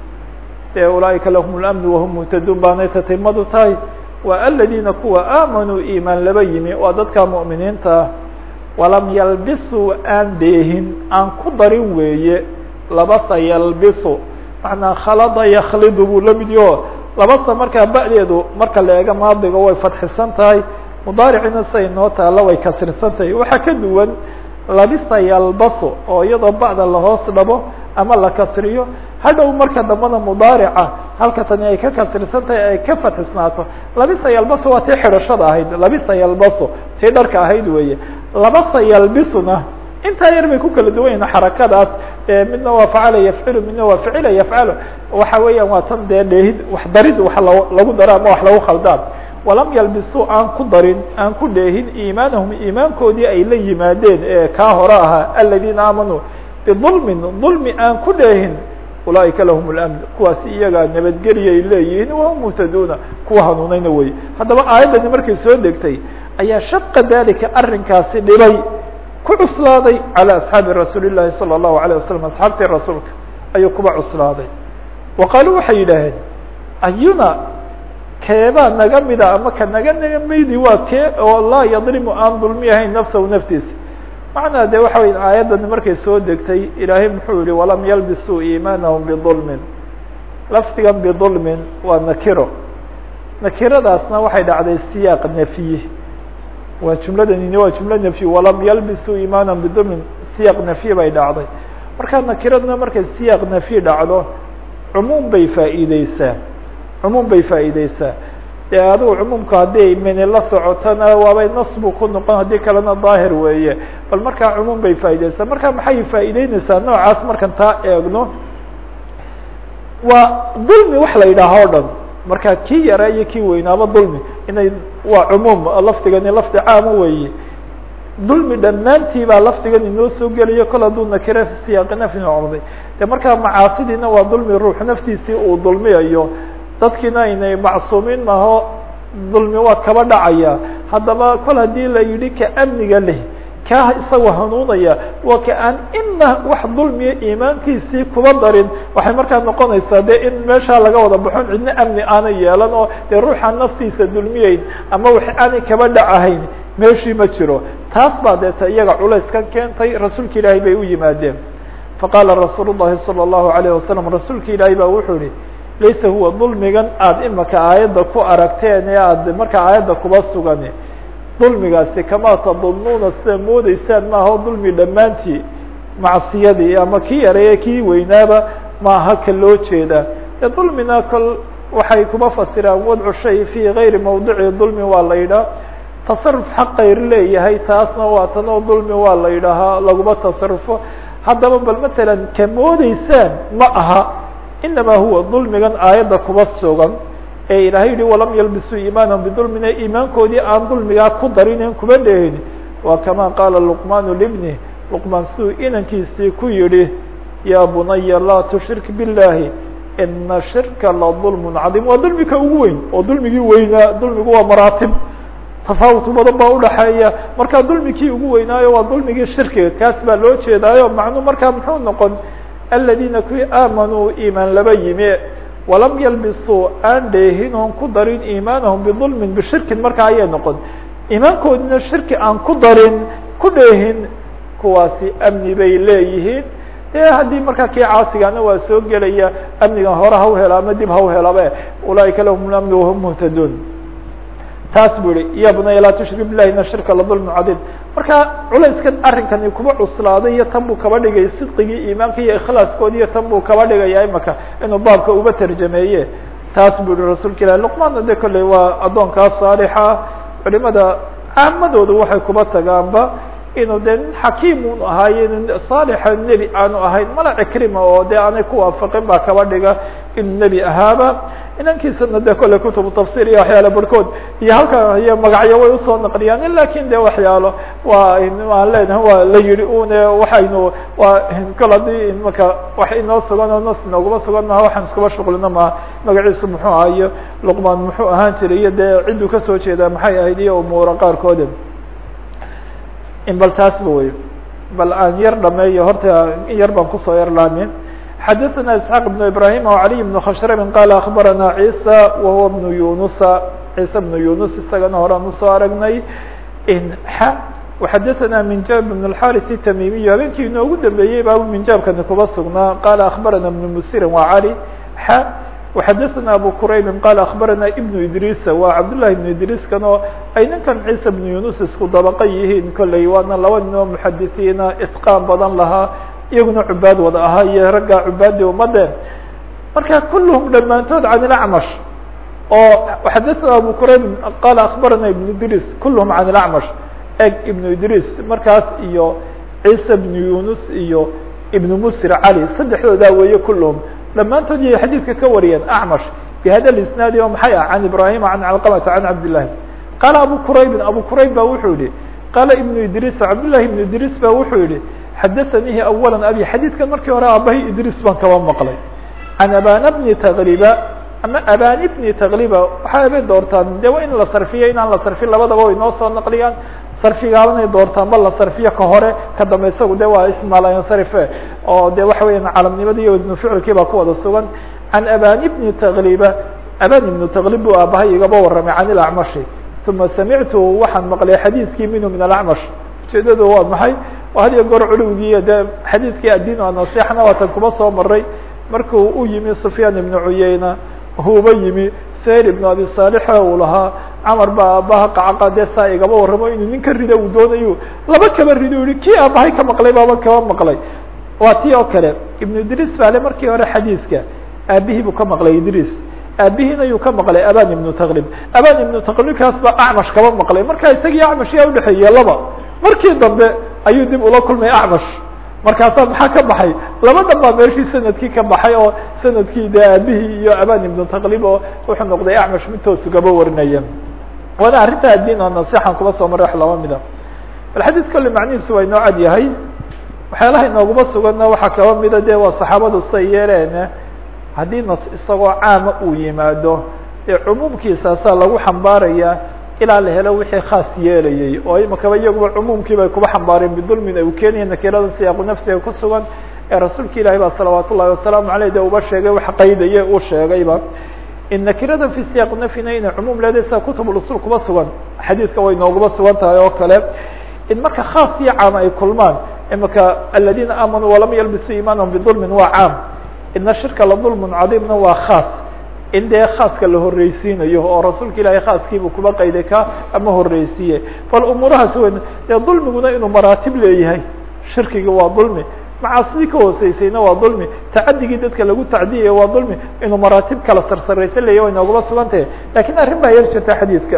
dee ulaaئika lahum اlamnu wahum muhtaduun baanay tatimadu tahay waa aladina kuwa aamanuu iimaan laba yimi waa dadka mu'miniinta ah walam yalbisuu aan dheehin aan ku darin weeye labasa yalbisu macnaa khalada yaklidu buu la mid yaho labasa markaa ba'deedu marka la eega maadiga way fadxisan tahay mudaaricina say noo taalla way kasrisan tahay waxaa ka duwan labisa yalbaso oo iyadoo ba'da lahoos dhabo ama la kasriyo hadhow marka dambana mudaarica halka tani ay ka kasrisan tahay ay ka fatxisnaato labisa yalbaso waa tii xidhashada ahayd labisa yalbaso tii dharka ahayd weeye labasa yalbisuna intaa yar bay ku kala duwan yihin xarakadaas midna waa facala yafcilu midna waa ficila yafcalu waxa weeyaan waa tan dee dheehid wax darid wax lagu daro ama wax lagu khaldaan walam yalbisuu aan ku darin aan ku dheehin iimaanahum iimaankoodii ay la yimaadeen ee kaa hore ahaa aladiina aamanuu bidulmin dulmi aan ku dheehin ulaaئika lahum اlamn kuwaasi iyagaa nabadgeliyay leeyihiin wahum muhtaduuna kuwa hanuunayna wey haddaba aayaddani markay soo degtay ayaa shaqa dalika arrinkaasi dhibay ku cuslaaday calى asxaabi rasuuli الlahi salى الlahu عalيه wasalam asxaabtii rasuulka ayuu kuba cuslaaday wa qaaluu waxay yidhaaheen ayuna keebaa naga mida ama ka naga naga maydi waa kee oo laa yadlimu aan dulmi ahayn nafsahu naftiisa macnaa de waxa wey aayaddani markay soo degtay ilaahay muxuu yihi walam yalbisuu iimaanahum bidulmin lafdigan bidulmin waa nakiro nakiradaasna waxay dhacday siyaaq nafyi waa jumladanini waa jumla nafyi walam yalbisuu iimaanahum bidulmin siyaaq nafyi bay dhacday marka nakiradna markay siyaaq nafyi dhacdo cumuum bay faa'iideysaa cumuum bay faa'iideysaa dee adigu cumuumka haddii mini la socotona waabay nasbu ku noqon haddii kalena daahir weeye bal markaa cumuum bay faa'iideysaa marka maxay faa'iideyneysaa noocaas markan taa eegno waa dulmi wax la yidhaaha o dhan marka kii yaraa iyo kii weynaaba dulmi inay waa cumuum lafdigani lafdi caama weeye dulmi dhammaantii baa lafdigan inoo soo geliyo kol hadduu nakire siyaaqi nafyi noqday de markaa macaasidiina waa dulmi ruux naftiisii uu dulmiyayo dadkiina aynay macsuumiin maho dulmi waa kaba dhacaya haddaba kol haddii la yidhi ka amniga leh kaa isagoo hanuunaya waa ka aan ina wax dulmiya iimaankiisii kuba darin waxay markaa noqonaysaa de in meeshaa laga wada baxon cidna amni aanay yeelan oo dee ruuxaan naftiisa dulmiyeyn ama wax aanay kaba dhacahayn meeshii ma jiro taas baa deeta iyaga culayskan keentay rasuulka ilaahay bay u yimaadeen faqaala rasuul الlahi salى الlahu عalيه wasalam rasuulka ilaahay baa wuxuu yihi laysa huwa dulmigan aada imaka aayadda ku aragteen ee aad markaa aayadda kuba sugan dulmigaasi kamaa tadunnuuna sida moodeysaan maaha dulmi dhammaantii macsiyadii ama kii yareeye kii weynaaba maaha ka loo jeeda e dulmina kol waxay kuma fasiraan wadcu shay fii gayri mawdici dulmi waa la yidhaha tasaruf xaq kayr leeyahay taasna waa tanoo dulmi waa la yidhaahaa laguma tasarufo haddaba bal matalan ka moodeysaan ma aha inama huwa dulmigan aayadda kuba sugan ee ilaahay yihi walam yalbisuu iimaanahum bidulmina iimaankoodii aan dulmigaa ku darinen kuma dhehin waa kama qaala luqmaanu libni luqmaan siduu inankiisii ku yihi yaa bunaya laa tushrik biاllahi ina shirka la dulmun cadiim waa dulmika ugu weyn oo dulmigii weynaa dulmigu waa maraatib tafaawut badan baa udhaxeeya markaa dulmikii ugu weynaayo waa dulmigii shirkiga kaas baa loo jeedaayo macnuu markaa muxuu noqon aladiina kuwii aamanuu iimaan laba yimi walam yalbisuu aan dheehin oon ku darin iimaanahum bidulmin bishirkin markaa ayay noqon iimaankoodina shirki aan ku darin ku dheehin kuwaasi amni bay leeyihiin de haddii markaa kii caasigana waa soo gelaya amnigan hore ha u helo ama dib ha u helabe ulaaika lahum amni wahum muhtaduun taas bu ihi ya bunaya laa tushrik bilahi ina shirka la dulmu cadiim marka culayskan arrinkani kuba cuslaaday iyo tan buu kaba dhigay sidqigii iimaanka iyo ikhlaaskoodi iyo tan buu kaba dhigaya imaka inuu baabka uba tarjameeye taas bu ihi rasuulka ilahi luqmaanna de kolley waa addoonkaa saalixa culimada caamadooda waxay kuba tagaanba inuu de nin xakiimun ahaaye nin saalixa nebi aanu ahayn mala cikrima oo de aanay ku waafaqin baa kaba dhiga inuu nebi ahaaba inankiisana de kolley kutubu tafsir iyo waxyaala barhkood iyo halka iyo magacyo way usoo naqliyaan lakin de waxyaalo waa aan leenahay waa la yihi une waxaynu waa kol haddii imaka wax inoo sugan oo nas inooguma sugan maha waxaan iskuba shuqlino maha magaciisu muxuu ahaa iyo luqmaan muxuu ahaan jiray iyo dee cidduu kasoo jeedaa maxay ahayd iyo umuura qaarkooda in bal taasba wey bal aan yar dhameeyo horta in yar baan kusoo yar laamin xadaثna isxaaq بن ibrahim وعaliي بن khashrm qala akbarana عisa wahuwa بن yunusa ciisa بن yunus isagana horaan usoo aragnay xa وxadaثna minjab بن الxariث الtamimiy habeenkii inoogu dambeeyey baa minjaabkani kuba sugnaa qala akbarana بن musirin wa cali xa وxadaثna abu quraybi qala akbarana ibn idrisa waa cabdالlahi ibn idriiskan oo ay ninkan ciisa بن yunus isku dabaqa yihiin kolley waana laba nin oo muxadisiina itqaan badan lahaa iyaguna cubaad wada ahaa iyo ragga cubaadii umade marka kulluhum dhammaantood can ilacmash oo xadaثna abu qurayb qala akbarana ibn idris kulluhum can ilacmash eg ibn idris markaas iyo ciisa bn yunus iyo ibn musir cali saddexdoodaa weeye kulluhum dhammaantood yay xadiidka ka wariyeen acmash bihada isnaadi oo maxay ah can ibrahima can calqamata can cabdillahi qaala abu quraybin abu qurayb ba wuxuu yihi qaala ibn idris cabdillahi ibn idris ba wuxuu yihi xadaثanihi awala abi xadiidkan markii hore aabahay idris baan kaba maqlay can abana bni taqriba ama abani bni taqriba waxay habeen doortaan de waa in la sarfiyo inaan la sarfin labadaba way noo soo naqliyaan sarfigaabanay doortaan ba la sarfiyo ka hore ka dambe isagu de waa ismaalansarife oo de waxa weya calamnimada iyo wasnu ficilkii baa ku wada sugan can abani bni taqriba abani ibnu taqrib buu aabahay igaba warramay can ilacmashi uma samictu waxaan maqlay xadiiskii minhu min alacmash ujeedadu waa maxay had iyo goor culowgiiyo de xadiiskii addiin anasixna waatan kuma soo maray markuu u yimi sufyaan ibnu cuyeyna huuba yimi sayr ibnu abi saalixe uu lahaa camar baa aabaha qacaqa dee saa igaba warramo inuu nin ka rido uu doonayo laba kaba rido yihi kii aabahay ka maqlay baaba kaba maqlay waa tii oo kale ibnu idriis baa le markii hore xadiiska aabihii buu ka maqlay idriis aabihiina yuu ka maqlay aban ibnu taqrib aban ibnu taqribkaas baa acmash kaba maqlay marka isagii acmash yaa udhexeeye laba markii dambe ayuu dib ula kulmay acmash markaasaa maxaa ka baxay laba dhan baa meeshii sanadkii ka baxay oo sanadkii de aabihii iyo aban ibnu taqrib oo wuxuu noqday acmash mid toosu gaba warinaya waana arrinta addiin oo nasixan kuba soo maray wax laba mida bal xadiis kolle macnihiisu waa inoo cad yahay waxyaalaha inooguma suganna waxaa kaba mida de waa saxaabadu siday yeeleen haddii nas isagoo caama uu yimaado dee cumuumkiisaasaa lagu xambaaraya ilaa la helo wixii khaas yeelayay oo imakaba iyaguba cumuumkii bay kuba xambaareen bidulmin ay u keenaya nakirada siyaaqu nafsiga ku sugan ee rasuulka ilaahi ba salawaat ullahi wasalaamu aleyh de uba sheegay wax qaydaye uu sheegayba in nakirada fi siyaaq nafina inay cumuum leedahay sida kutubulusul kuba sugan xadiidka way nooguma sugan tahay oo kale in marka khaas iyo caam ay kulmaan imaka aladina aamanuu walam yalbisuu iimaanahum bidulmin waa caam ina shirka la dulmun cadiimna waa khaas in dee khaaska la horreysiinayo oo rasuulka ilaahay khaaskiibuu kuba qayday ka ama horreysiiye bal umuurahaas weyn dee dulmiguna inuu maraatib leeyahay shirkiga waa dulmi macaasidii ka hooseysayna waa dulmi tacadigii dadka lagu tacdiyayo waa dulmi inuu maraatib kala sarsaraysan leeyahy way nooguma sugan tahay lakin arrin baa yar jirta xadiidka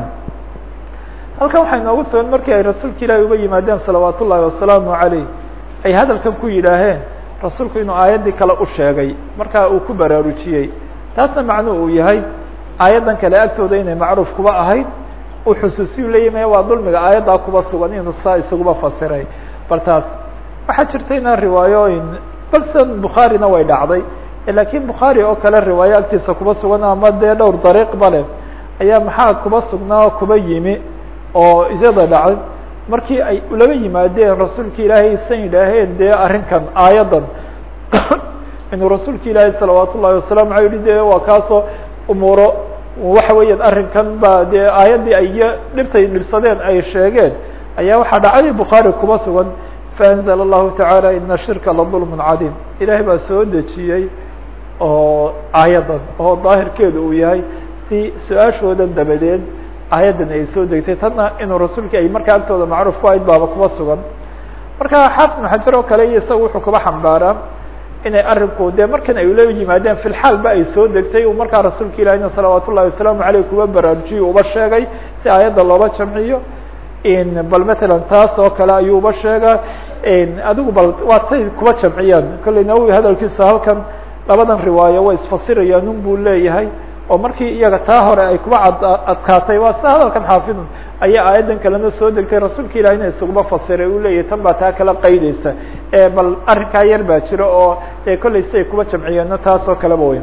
halkan waxay noogu sugan markii ay rasuulka ilaahi uga yimaadeen salawaat ullahi wasalaamu caleyh ay hadalkan ku yidhaaheen rasuulku inuu aayaddii kale u sheegay markaa uu ku baraarujiyey taasna macnuhu uu yahay aayaddan kale agtooda inay macruuf kuba ahayd uu xusuusiyu leeyahy waa dulmiga aayaddaa kuba sugan inuu saa isaguba fasiray bal taas waxaa jirta inaan riwaayooyin balsan bukhaarina way dhacday lakiin bukhaari oo kale riwaayo agtiisa kuba sugan ama dee dhowr dariiq bale ayaa maxaa kuba sugnaa kuba yimi oo iyada dhacay markii ay ulaba yimaadeen rasuulka ilaahay san yidhaaheen dee arrinkan aayaddan inuu rasuulka ilaahay salawaat ullahi wasalam aa yihi de waa kaasoo umuuro waxa weeyaan arrinkan ba dee aayaddii ay dhibtay dhibsadeen ay sheegeen ayaa waxaa dhacay bukhaari kuba sugan faanzla allahu tacaala ina shirka ladulmun cadiim ilaahay baa soo dejiyey oo aayaddan oo daahirkeedu uu yahay si su-aashoodan dabadeed aayaddan ay soo degtay tanna inuu rasuulka ay markaa agtooda macruuf ku ahayd baaba kuba sugan marka xaafid maxajar oo kale iyo isaga wuxuu kuba xambaaraa inay arinku dee markan ay ula yimaadeen fi lxaal ba ay soo degtay uu markaa rasuulka ilahina salawaat ullahi wasalaamu aleyh kuba baraarujiyo uba sheegay si aayadda looba jamciyo bal matalan taas oo kale ayuu uba sheega adigu bal waa tay kuba jamciyaan kolley nawowi hadalkiisa halkan labadan riwaayo way isfasirayaan un buu leeyahay oo markii iyaga taa hore ay kuba ad adkaatay waa sida hadalkan xaafidun ayaa aayaddan kalena soo degtay rasuulka ilahina isuguma fasiray uu leeyahay tan baa taa kala qaydeysa bal arrinkaa yar baa jira oo dee kolley siay kuba jamciyeenna taas oo kaleba wey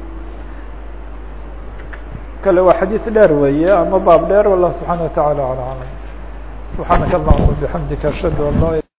kale waa xadiis dheer weeye ama baab dheer wallah subxaana wataعala ala alam subxaanaka allahuma bixamdika ashhadu an la